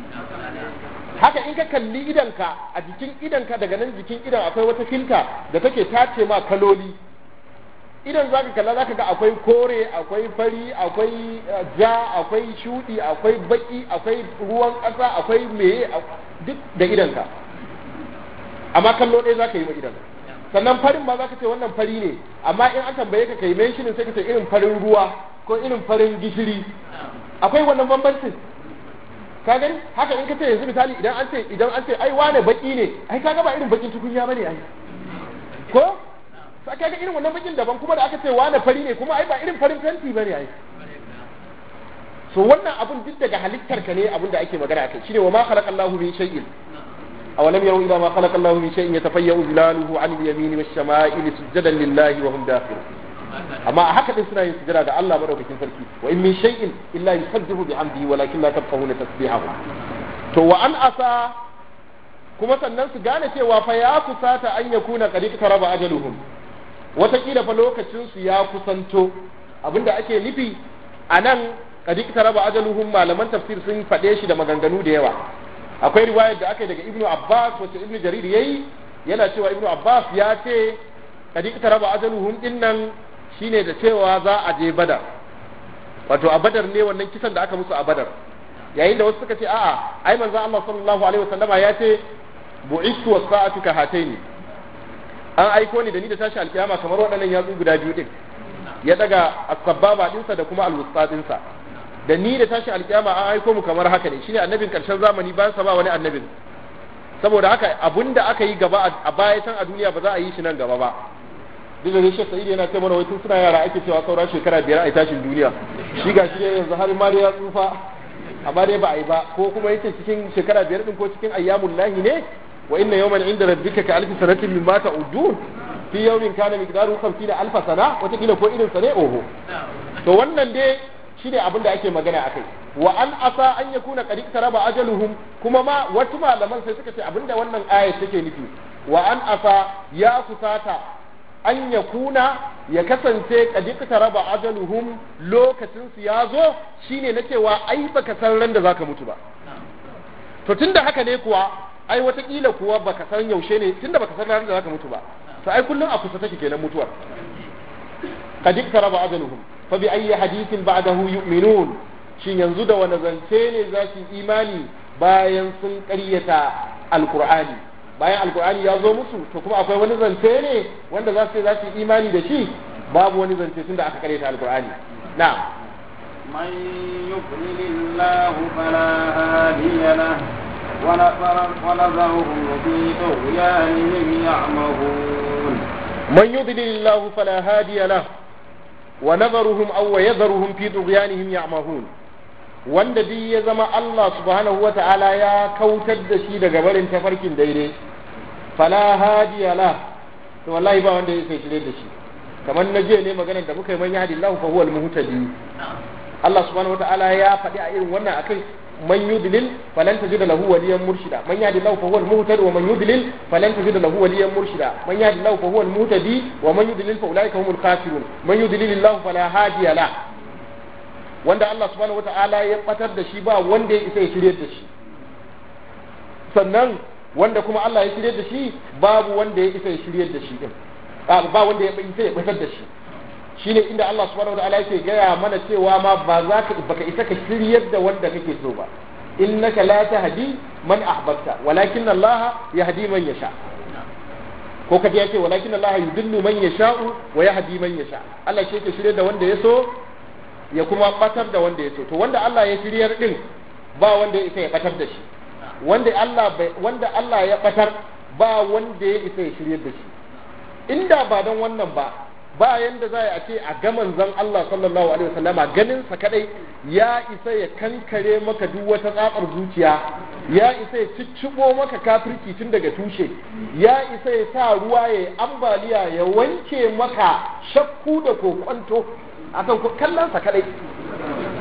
haka in ka kalli idanka a jikin idanka daga nan jikin idan akwai wata filta da take tace ma kaloli idan zaka kalla zaka ga akwai kore akwai fari akwai ja akwai shudi akwai baki akwai ruwan ƙasa akwai meye duk da idanka amma kallo ɗaya zaka yi wa idan sannan farin ma zaka ce wannan fari ne amma in an tambaye ka kai menshinin sai ka ce irin farin ruwa ko irin farin gishiri akwai wannan bambancin ka gani haka in ka ce yanzu misali idan an ce idan an ce ai wane baki ne ai kaga ba irin bakin tukunya bane ai ko sai kaga irin wannan bakin daban kuma da aka ce wane fari ne kuma ai ba irin farin fenti bane ai so wannan abun duk daga halittar ka ne abun da ake magana akai shine wa ma khalaqallahu min shay'in awalam yaru ila ma khalaqallahu min shay'in yatafayyu zilaluhu 'an al-yamini wash-shama'ili sujadan lillahi wa hum dakhirun amma a haka din suna yin sujada ga Allah madaukakin sarki wa in min shay'in illa yusabbihu bihamdihi walakin la tafqahuna tasbihahu to wa an asa kuma sannan su gane cewa fa ya kusata an yakuna qad taraba ajaluhum watakila fa lokacin su ya kusanto abinda ake nufi anan qad taraba ajaluhum malaman tafsir sun fade shi da maganganu da yawa akwai riwayar da aka yi daga ibnu abbas wacce ibnu jarir yayi yana cewa ibnu abbas ya ce qad taraba ajaluhum dinnan shine da cewa za a je badar wato a badar ne wannan kisan da aka musu a badar yayin da wasu suka ce a'a ai manzo Allah sallallahu alaihi wasallama ya ce bu'istu was-sa'atu ka hataini an aiko ni da ni da tashi alkiyama kamar waɗannan yatsu guda biyu din ya daga as-sababa dinsa da kuma al-wusta dinsa da ni da tashi alkiyama an aiko mu kamar haka ne shine annabin karshen zamani bayan sa ba wani annabin saboda haka abunda aka yi gaba a baya can a duniya ba za a yi shi nan gaba ba duk da ne Sheikh Sa'id yana ce mana wai tun suna yara ake cewa saura shekara biyar a tashin duniya shi ga shi yanzu har ma ya tsufa amma dai ba a yi ba ko kuma yace cikin shekara biyar din ko cikin ayyamul lahi ne wa inna yawman inda rabbika ka alfi sanatin mimma ta'udun fi yawmin kana miqdaru 50 alfa sana wata kila ko irin sa ne oho to wannan dai shine abin da ake magana akai wa an asa an yakuna qad taraba ajaluhum kuma ma wasu malaman sai suka ce abinda wannan aya take nufi wa an asa ya kusata an ya kuna ya kasance kadikta raba ajaluhum lokacin su ya zo shine na cewa ai baka san ran da zaka mutu ba to tunda haka ne kuwa ai watakila kuwa baka san yaushe ne tunda baka san ran da zaka mutu ba to ai kullum a kusa take kenan mutuwar kadikta raba ajaluhum fa bi ayyi hadithin ba'dahu yu'minun shin yanzu da wani zance ne za su imani bayan sun ƙaryata alqur'ani bayan alkur'ani ya zo musu to kuma akwai wani zance ne wanda za su za su imani da shi babu wani zance tun da aka karanta alkur'ani na'am من يضلل الله فلا هادي له ونذرهم في طغيانهم يعمهون من يضلل الله فلا هادي له ونذرهم أو يذرهم في طغيانهم يعمهون wanda duk ya zama Allah subhanahu wa ta'ala ya kautar da shi daga barin tafarkin daidai fala hadiya la to wallahi ba wanda ya sai shirye da shi kamar na je ne maganar da muka yi man yahdi Allah fa huwal muhtadi Allah subhanahu wa ta'ala ya faɗi a irin wannan akai man yudlil falan tajid lahu waliyan murshida man yahdi Allah fa huwal muhtadi wa man yudlil falan tajid lahu waliyan murshida man yahdi Allah fa huwal muhtadi wa man yudlil fa ulaika humul khasirun man yudlil Allah fala hadiya la wanda Allah subhanahu wata'ala ya batar da shi ba wanda ya isa ya shirye da shi sannan wanda kuma Allah ya shirye da shi babu wanda ya isa ya shirye da shi din ba wanda ya isa ya batar da shi shine inda Allah subhanahu wata'ala yake gaya mana cewa ma ba za ka baka isa ka shiryar da wanda kake so ba innaka la tahdi man ahbabta walakin Allah yahdi man yasha ko kaje yace walakin Allah yudillu man yasha'u wa yahdi man yasha Allah shi yake shirye da wanda ya so ya kuma batar da wanda ya so to wanda Allah ya shiryar din ba wanda ya isa ya batar da shi wanda Allah wanda Allah ya batar ba wanda ya isa ya shiryar da shi inda ba don wannan ba ba yanda za a ce a ga manzon Allah sallallahu alaihi wasallama ganin sa kadai ya isa ya kankare maka duk wata tsatsar zuciya ya isa ya ciccibo maka kafirci tun daga tushe ya isa ya sa ruwa ya ambaliya ya wanke maka shakku da kokwanto akan ku kallon sa kadai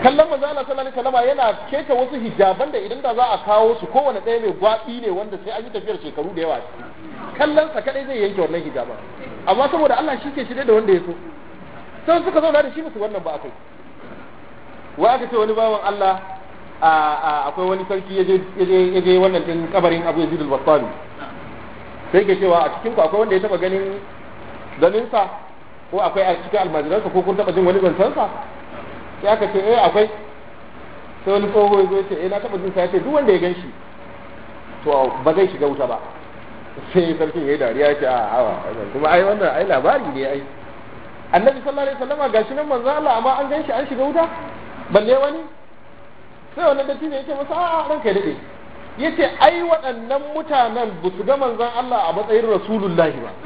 kallon manzo Allah sallallahu alaihi wasallam yana keta wasu hijaban da idan da za a kawo su kowane ɗaya mai gwabi ne wanda sai an yi tafiyar shekaru da yawa kallon sa kadai zai yanke wannan hijaban amma saboda Allah shi ke shirye da wanda ya so sai suka zauna da shi musu wannan ba akai wa aka ce wani bawan Allah akwai wani sarki ya je wannan din kabarin Abu Yazid al-Battani sai ke cewa a cikin ku akwai wanda ya taba ganin ganin sa ko akwai a cikin almajiransa ko kun taba jin wani zancen sa sai aka ce eh akwai sai wani tsoho ya zo ce eh na taba jin sa ya ce duk wanda ya gan shi to ba zai shiga wuta ba sai sarkin ya yi dariya ya ce a hawa kuma ai wannan ai labari ne ai annabi sallallahu alaihi wasallam gashi nan manzo Allah amma an gan shi an shiga wuta balle wani sai wannan datti ne yake masa a'a ranka ya dade yace ai waɗannan mutanen ba su ga manzon Allah a matsayin rasulullahi ba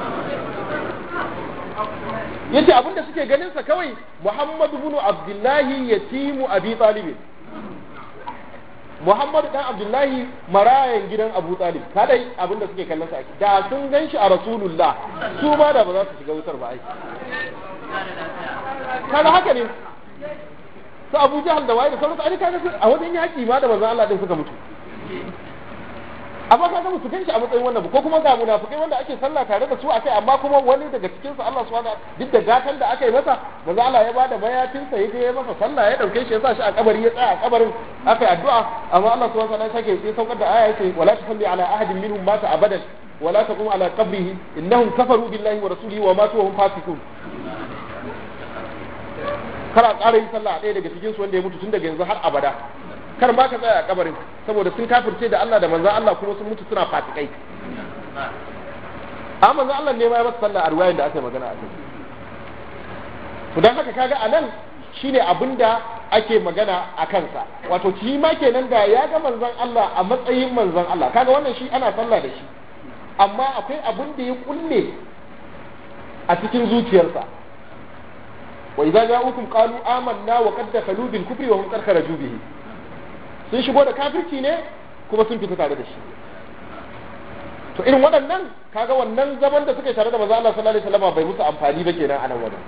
yace abinda suke ganin sa kawai Muhammadu ibn Abdullahi yatimu Abi Talib Muhammadu dan Abdullahi marayan gidan Abu Talib kadai abinda suke kallon sa da sun gan shi a Rasulullah su ma da ba za su shiga wutar ba ai kaga haka ne su Abu Jahal da waye da sauransu ai kaga a wajen yaki ma da manzon Allah din suka mutu amma kaga musu ganshi a matsayin wannan ko kuma ga munafikai wanda ake sallah tare da su akai amma kuma wani daga cikin su Allah subhanahu duk da gatan da aka yi masa manzo Allah ya bada mayafin sa yaje ya masa sallah ya dauke shi ya sa shi a kabari ya tsaya a kabarin aka yi addu'a amma Allah subhanahu wa ta'ala sake ya saukar da aya yace wala tusalli ala ahadin minhum mata abadan wala taqum ala qabrihi innahum kafaru billahi wa rasulihi wa matu wa hum fasiqun kara ƙara yin sallah a ɗaya daga cikin su wanda ya mutu tun daga yanzu har abada kar ba ka tsaya a kabarin saboda sun kafirce da Allah da manzan Allah kuma sun mutu suna fasikai a manzan Allah ne ma ya masa sallah a ruwayan da aka yi magana a kai to dan haka kaga a nan shine abin da ake magana a kansa wato shi ma kenan da ya ga manzan Allah a matsayin manzan Allah kaga wannan shi ana sallah da shi amma akwai abin da ya kulle a cikin zuciyarsa wa idza ja'ukum qalu amanna wa qad dakhalu bil kufri wa hum qad kharaju bihi sun shigo da kafirci ne kuma sun fita tare da shi to irin waɗannan kaga wannan zaman da suke tare da manzo Allah sallallahu alaihi wasallam bai musu amfani ba kenan a nan wajen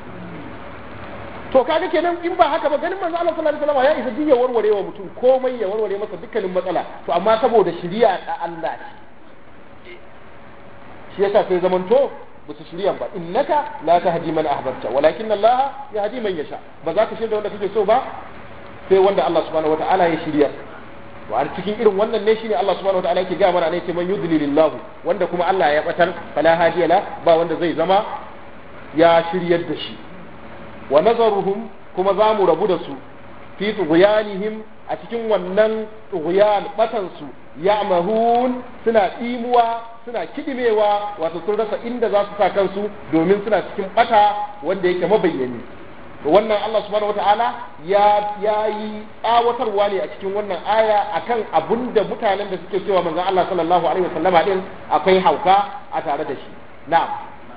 to kaga kenan in ba haka ba ganin manzo Allah sallallahu alaihi wasallam ya isa duk ya warware wa mutum komai ya warware masa dukkanin matsala to amma saboda shari'a da Allah ce shi yasa sai zamanto ba su shirya ba innaka la tahdi man ahbabta walakin Allah yahdi man yasha ba za ka shirya wanda kake so ba sai wanda Allah subhanahu wataala ya shirya wa a cikin irin wannan ne shine Allah subhanahu wataala yake ga mana ne ce man yudlilillahu wanda kuma Allah ya batar fala hadiya la ba wanda zai zama ya shiryar da shi wa nazaruhum kuma za mu rabu da su fi tughyanihim a cikin wannan tughyan batan su ya'mahun suna imuwa suna kidimewa wato sun rasa inda za su sa kansu domin suna cikin bata wanda yake mabayyani wannan Allah subhanahu wataala ya ya yi tsawatarwa ne a cikin wannan aya akan abun da mutanen da suke cewa manzon Allah sallallahu alaihi wasallama din akwai hauka a tare da shi na'am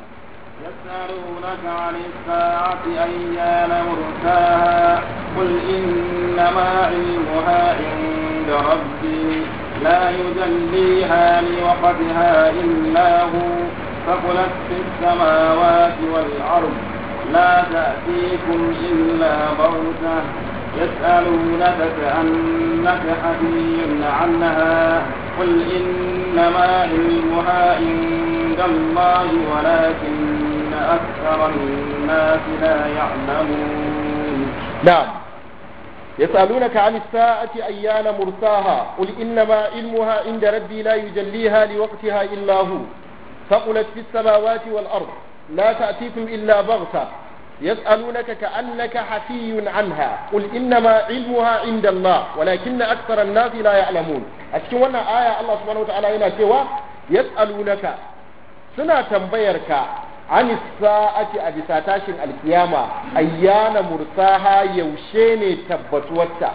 يسألونك عن الساعة أيان مرساها قل إنما علمها عند ربي لا يجليها لوقتها إلا هو ثقلت في السماوات والأرض لا تأتيكم إلا بغتة يسألونك كأنك حفي عنها قل إنما علمها عند الله ولكن أكثر الناس لا يعلمون نعم يسألونك عن الساعة أيان مرساها قل إنما علمها عند ربي لا يجليها لوقتها إلا هو ثقلت في السماوات والأرض لا تأتيكم إلا بغتة يسألونك كأنك حفي عنها قل إنما علمها عند الله ولكن أكثر الناس لا يعلمون أشكي وانا آية الله سبحانه وتعالى هنا سوى يسألونك سنة تنبيرك عن الساعة أبي ساتاشن القيامة أيان مرساها يوشيني تبتوتا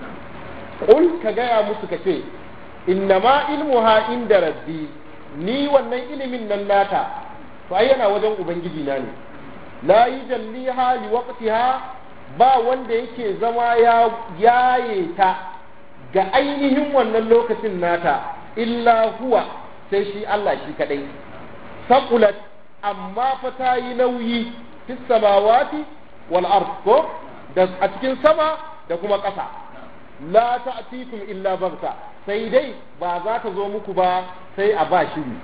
قل كجايا مسكتي إنما علمها عند ربي ni wannan ilimin nan nata to ai yana wajen ubangiji na ne la yujalliha li waqtiha ba wanda yake zama ya yaye ta ga ainihin wannan lokacin nata illa huwa sai shi Allah shi kadai saqulat amma fa ta yi nauyi fis samawati wal ard ko da a cikin sama da kuma ƙasa la ta'tikum illa bagta sai dai ba za ta zo muku ba sai a ba shiri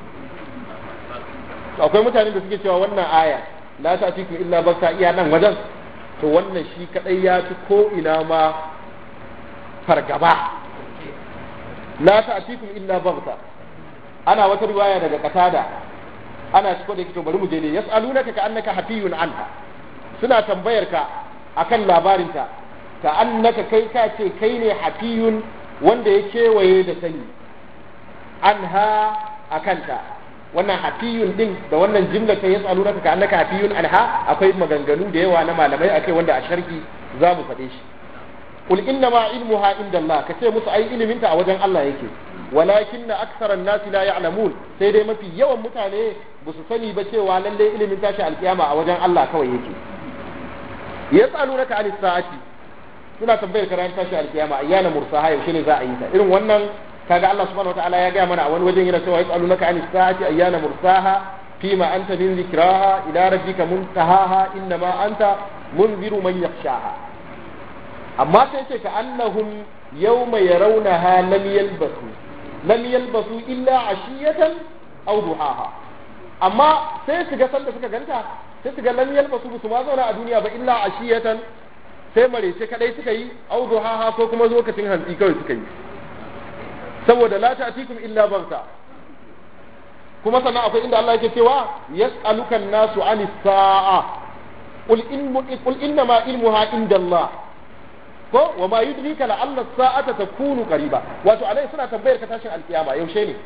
akwai mutane da suke cewa wannan aya la ta'tikum illa bagta iya nan wajen to wannan shi kadai ya fi ko ina ma fargaba la ta'tikum illa bagta ana wata riwaya daga katada ana ciko da kito bari mu je ne yas'alunaka ka annaka hafiyun anha suna tambayar ka akan labarinta ka annaka kai ka ce kai ne hafiyun wanda ya kewaye da sani anha akanta wannan hafiyun din da wannan jimla ta yas'alunaka ka annaka hafiyun anha akwai maganganu da yawa na malamai akai wanda a sharhi za mu faɗe shi qul inna ma ilmuha inda Allah ka ce musu ai iliminta a wajen Allah yake walakin na aksaran nasi la ya'lamun sai dai mafi yawan mutane ba su sani ba cewa lalle ilimin tashi alkiyama a wajen Allah kawai yake yas'alunaka anis sa'ati suna tambayar ka ran tashi alkiyama ayyana mursaha yaushe ne za a yi ta irin wannan kaga Allah subhanahu wataala ya gaya mana a wani wajen yana cewa yas'alunaka anis sa'ati ayyana mursaha fima anta min dhikraha ila rabbika muntahaha innama anta munziru man yakhshaha amma sai ce ka annahum yawma yarawnaha lam yalbasu lam yalbasu illa ashiyatan aw duhaha amma sai su ga sanda suka ganta sai su ga lam yalbasu su ma zauna a duniya ba illa ashiyatan sai marece kadai suka yi aw duhaha ko kuma lokacin hantsi kawai suka yi saboda la ta'tikum illa barka kuma sannan akwai inda Allah yake cewa yas'aluka an-nasu 'anis sa'a qul in qul inna ma ilmuha inda Allah ko wa ma yudrika la alla sa'ata takunu qariba wato alai suna tambayar ka tashin alkiyama yaushe ne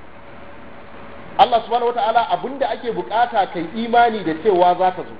Allah subhanahu wataala abinda ake bukata kai imani da cewa za ta zo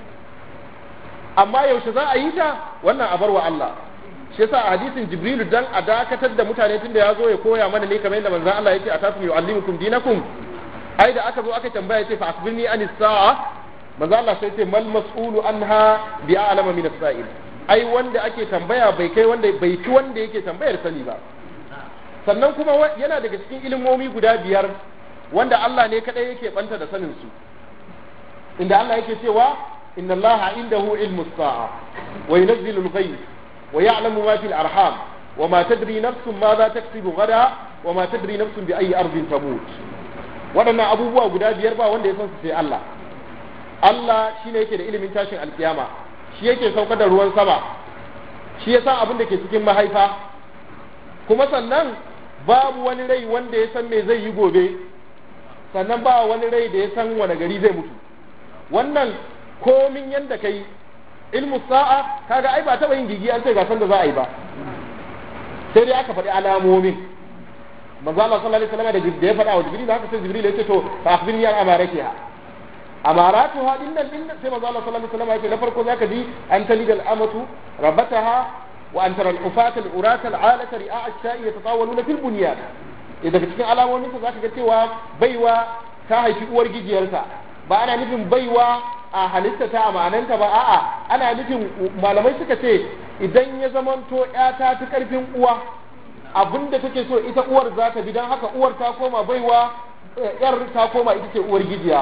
amma yaushe za a yi ta wannan a bar wa Allah shi yasa a hadisin jibrilu dan a dakatar da mutane tunda ya zo ya koya mana ne kamar yadda manzon Allah yake a tasu yu'allimukum dinakum ai da aka zo aka tambaya ce fa akhbirni anis sa'a manzo Allah sai ce mal mas'ulu anha bi a'lama min as-sa'il ai wanda ake tambaya bai kai wanda bai ci wanda yake tambayar sani ba sannan kuma yana daga cikin ilimomi guda biyar wanda Allah ne kadai yake banta da sanin su inda Allah yake cewa inna Allah indahu ilmu as-sa'a wa yunzilu al-ghayb wa ya'lamu ma fil arham wa ma tadri nafsun ma za taksibu gada wa ma tadri nafsun bi ayi ardin tamut waɗannan abubuwa guda biyar ba wanda ya san su sai Allah Allah shine yake da ilimin tashin alkiyama shi yake saukar da ruwan sama shi ya san abin da ke cikin mahaifa kuma sannan babu wani rai wanda ya san me zai yi gobe sannan ba wani rai da ya san wani gari zai mutu wannan komin yanda kai ilmu sa'a kaga ai ba taba yin gigi an ce ga san da za a yi ba sai dai aka faɗi alamomin manzo Allah sallallahu alaihi wasallam da ya faɗa wa Jibril haka sai Jibril ya ce to fa akhbirni an amaratiha amaratuha dinnan dinnan sai manzo Allah sallallahu alaihi wasallam ya ce na farko zaka ji an talida al-amatu rabbataha wa an tara al-ufata al-urata al-alata ri'a ash-sha'i yatatawaluna fil bunyan idan cikin alamomin sa zaka ga cewa baiwa ta haifi uwar gijiyarsa ba ana nufin baiwa a halitta ta a ma'ananta ba a'a ana nufin malamai suka ce idan ya zamanto ya ta fi karfin uwa abinda take so ita uwar za ta bi don haka uwar ta koma baiwa yar ta koma ita ce uwar gijiya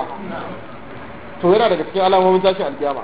to yana daga cikin alamomin tashi alkiyama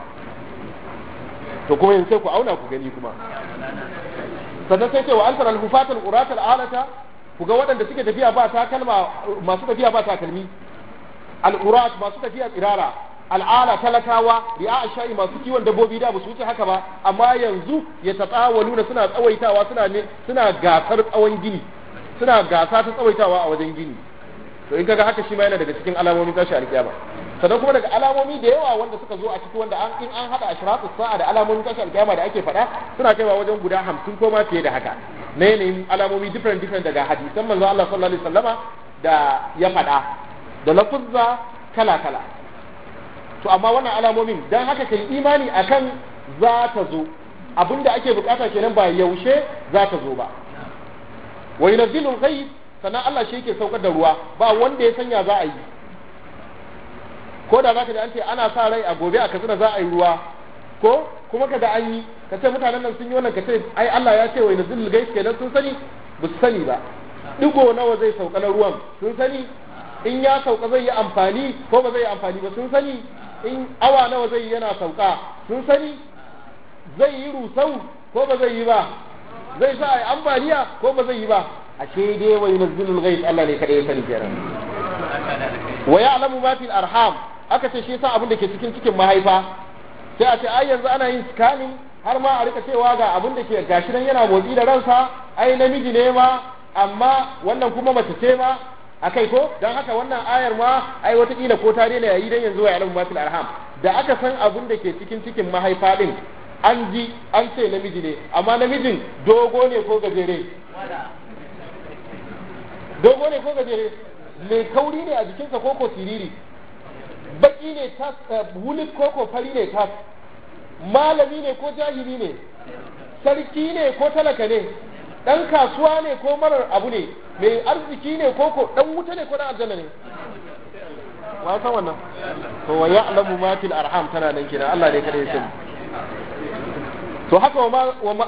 to kuma yanzu sai ku auna ku gani kuma sannan sai ce wa an taral hufatal uratal alata ku ga waɗanda suke tafiya ba takalma masu tafiya ba takalmi al-urat masu tafiya tsirara al'ala talakawa ri'a sha'i masu kiwon dabbobi da ba su wuce haka ba amma yanzu ya tatawaluna suna tsawaitawa suna ne suna gasar tsawon gini suna gasa ta tsawaitawa a wajen gini to in kaga haka shi ma yana daga cikin alamomin tashi alkiyama sannan kuma daga alamomi da yawa wanda suka zo a ciki wanda an in an hada ashratu sa'a da alamomin tashi alkiyama da ake faɗa suna kaiwa wajen guda hamsin ko ma fiye da haka na yanayin alamomi different different daga hadisan manzo Allah sallallahu alaihi wasallama da ya faɗa da lafuzza kala kala to amma wannan alamomin dan haka kai imani akan za ta zo abinda ake bukata kenan ba yaushe za ta zo ba wa yunzilu ghaib sannan Allah shi yake saukar da ruwa ba wanda ya sanya za a yi ko da zaka ji an ce ana sa rai a gobe a katsina za a yi ruwa ko kuma kaga an yi ka ce mutanen nan sun yi wannan ka ce ai Allah ya ce wa yunzilu ghaib kenan sun sani ba su sani ba digo nawa zai sauka na ruwan sun sani in ya sauka zai yi amfani ko ba zai yi amfani ba sun sani in awa nawa zai yi yana sauka sun sani zai yi rusau ko ba zai yi ba zai sa ai ambaliya ko ba zai yi ba ashe dai wa yunazzilul ghaiz Allah ne kada ya sani kenan wa ya'lamu ma fil arham aka ce shi yasa abin da ke cikin cikin mahaifa sai a ce ai yanzu ana yin scanning har ma a rika cewa ga abin da ke gashi nan yana motsi da ransa ai namiji ne ma amma wannan kuma mace ce ma akai ko dan haka wannan ayar ma ai watakila ko ta daina yayi dan yanzu wa ya'lamu ma fil arham da aka san abin da ke cikin cikin mahaifa din an ji an ce namiji ne amma namijin dogo ne ko gajere dogo ne ko gajere mai kauri ne a jikinsa ko ko siriri baki ne tas wulik ko ko fari ne tas malami ne ko jahili ne sarki ne ko talaka ne dan kasuwa ne ko marar abu ne mai arziki ne ko ko dan wuta ne ko dan aljanna ne wa san wannan to wa ya'lamu ma fil arham tana nan kenan Allah ne kada ya sani to haka wa ma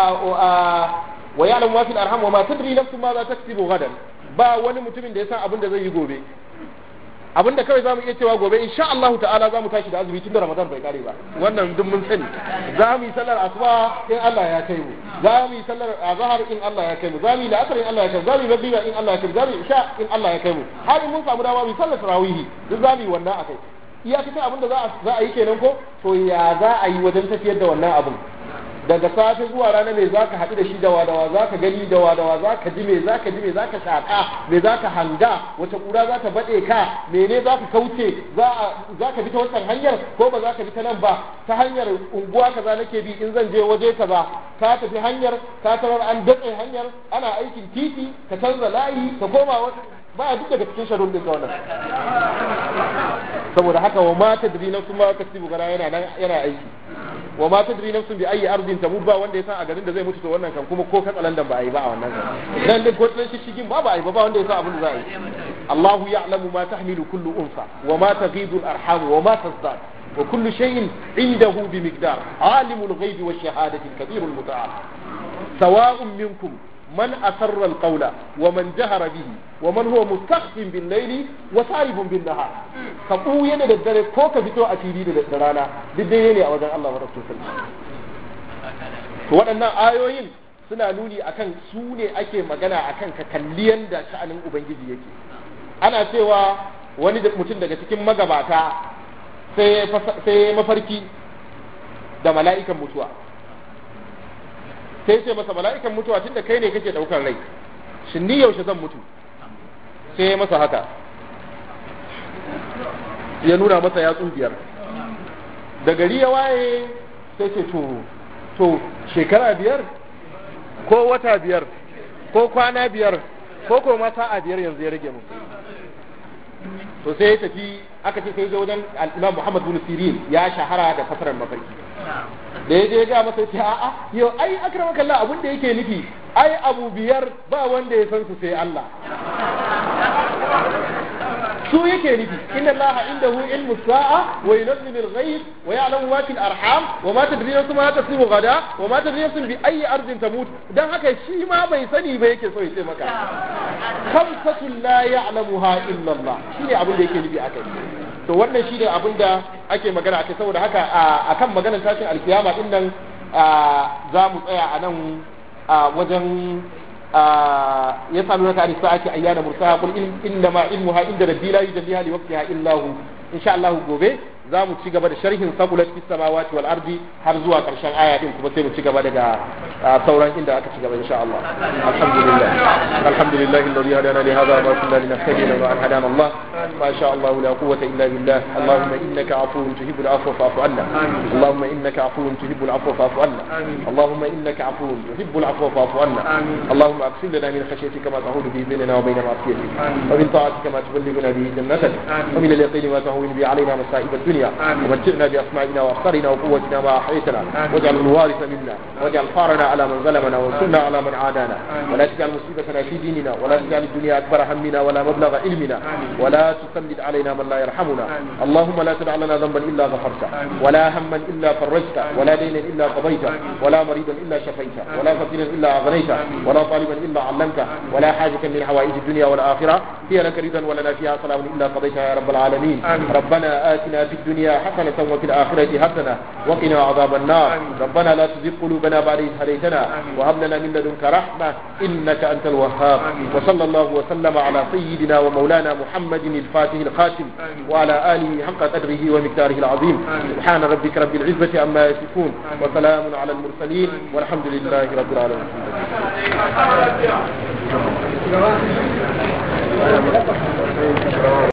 wa ya'lamu ma fil arham wa ma tadri nafsun ma za taksibu gadan ba wani mutumin da ya san abin da zai yi gobe abin da kawai zamu iya cewa gobe insha Allah ta'ala zamu tashi da azumi tun da Ramadan bai kare ba wannan duk mun sani za mu yi sallar asuba in Allah ya kai mu za mu yi sallar azhar in Allah ya kai mu za mu yi la'asar in Allah ya kai mu za mu yi magriba in Allah ya kai mu za mu yi isha in Allah ya kai mu har mun samu dama mu yi sallar tarawih duk za mu yi wannan akai iyakacin abin da za a yi kenan ko to ya za a yi wajen tafiyar da wannan abin daga safe zuwa rana me zaka haɗu da shi dawa dawa zaka gani dawa dawa zaka ji me zaka ji me zaka shaƙa me zaka hanga wata ƙura za ta baɗe ka mene zaka kauce za ka bi ta wancan hanyar ko ba za ka bi ta nan ba ta hanyar unguwa kaza nake bi in zan je waje kaza ka tafi hanyar ka tarar an datse hanyar ana aikin titi ka canza layi ka koma wata ba duk daga cikin sharun din wannan saboda haka wa ma tadri nafsun ma kasibu gara yana yana aiki wa ma tadri nafsun bi ayi ardin tamut ba wanda ya san a garin da zai mutu to wannan kan kuma ko katsalandan ba a yi ba a wannan kan dan din ko tsan shishigin ba ba a yi ba ba wanda ya san abin da za a yi Allahu ya'lamu ma tahmilu kullu unsa wa ma taghidu al-arham wa ma tazdad wa kullu shay'in indahu bi miqdar alimul ghaibi wash shahadati al-kabir al-muta'al sawa'un minkum من أسر القول ومن جهر به ومن هو مستخف بالليل وسارب بالنهار كبو yana da dare ko ka fito a fili da rana duk dai ne a wajen Allah wa Rasul to waɗannan ayoyin suna nuni akan su ne ake magana akan ka kalli yanda sha'anin ubangiji yake ana cewa wani mutum daga cikin magabata sai mafarki da mala'ikan mutuwa sai ce masa mala'ikan mutuwa tun da kai ne kake daukar rai shin ni yaushe zan mutu sai ya masa haka ya nuna masa yatsu biyar da gari ya waye sai ce to to shekara biyar ko wata biyar ko kwana biyar ko ko ma sa'a biyar yanzu ya rage mu to sai ya tafi aka ce sai ya wajen al-Imam Muhammad bin Sirin ya shahara da fasarar mafarki da ya je ga masa ce a'a yau ai akramaka Allah abin da yake nufi ai abu biyar ba wanda ya san su sai Allah su yake nufi inna Allah indahu ilmu sa'a wa yunzilu al-ghayb wa ya'lamu ma fil arham wa ma tadri nafsun ma tasibu gada wa ma tadri nafsun bi ayyi ardin tamut dan haka shi ma bai sani ba yake so ya ce maka khamsatun la ya'lamuha illa Allah shine abin da yake nufi akai to wannan shine abin da ake magana akai saboda haka akan maganar tashin alkiyama din nan za mu tsaya a nan wajen يسألونك عن الساعة أيان مرساها قل إنما علمها عند ربي لا يجليها لوقتها إلا هو إن شاء الله gobe za mu ci gaba da sharhin sabulat fis samawati wal ardi har zuwa karshen aya din kuma sai mu ci gaba daga sauran inda aka ci gaba insha Allah alhamdulillah alhamdulillah alladhi hadana li hadha wa kunna linahtadiya wa hadana Allah ma sha Allah la quwwata illa billah allahumma innaka afuwun tuhibbul afwa fa'fu anna allahumma innaka afuwun tuhibbul afwa fa'fu anna allahumma innaka afuwun tuhibbul afwa fa'fu anna اللهم اغفر لنا من خشيتك ما تحول به بيننا وبين معصيتك ومن طاعتك ما تبلغنا به جنتك ومن اليقين ما تهون به علينا مصائب الدنيا ومتعنا بأسماعنا وأبصارنا وقوتنا ما أحييتنا واجعل الوارث منا واجعل ثارنا على من ظلمنا وانصرنا على من عادانا ولا تجعل مصيبتنا في ديننا ولا تجعل الدنيا أكبر همنا ولا مبلغ علمنا ولا تسلط علينا من لا يرحمنا اللهم لا تدع لنا ذنبا إلا غفرته ولا هما إلا فرجته ولا دينا إلا قضيته ولا مريضا إلا شفيته ولا فقيرا إلا أغنيته ولا طالبا إلا علمته ولا حاجة من حوائج الدنيا والآخرة هي لك رضا ولنا فيها سلام إلا قضيتها يا رب العالمين ربنا آتنا في الدنيا حسنة وفي الآخرة حسنة وقنا عذاب النار ربنا لا تزغ قلوبنا بعد إذ هديتنا وهب لنا من لدنك رحمة إنك أنت الوهاب وصلى الله وسلم على سيدنا ومولانا محمد الفاتح الخاتم وعلى آله حق قدره ومقداره العظيم سبحان ربك رب العزة عما يصفون وسلام على المرسلين والحمد لله رب العالمين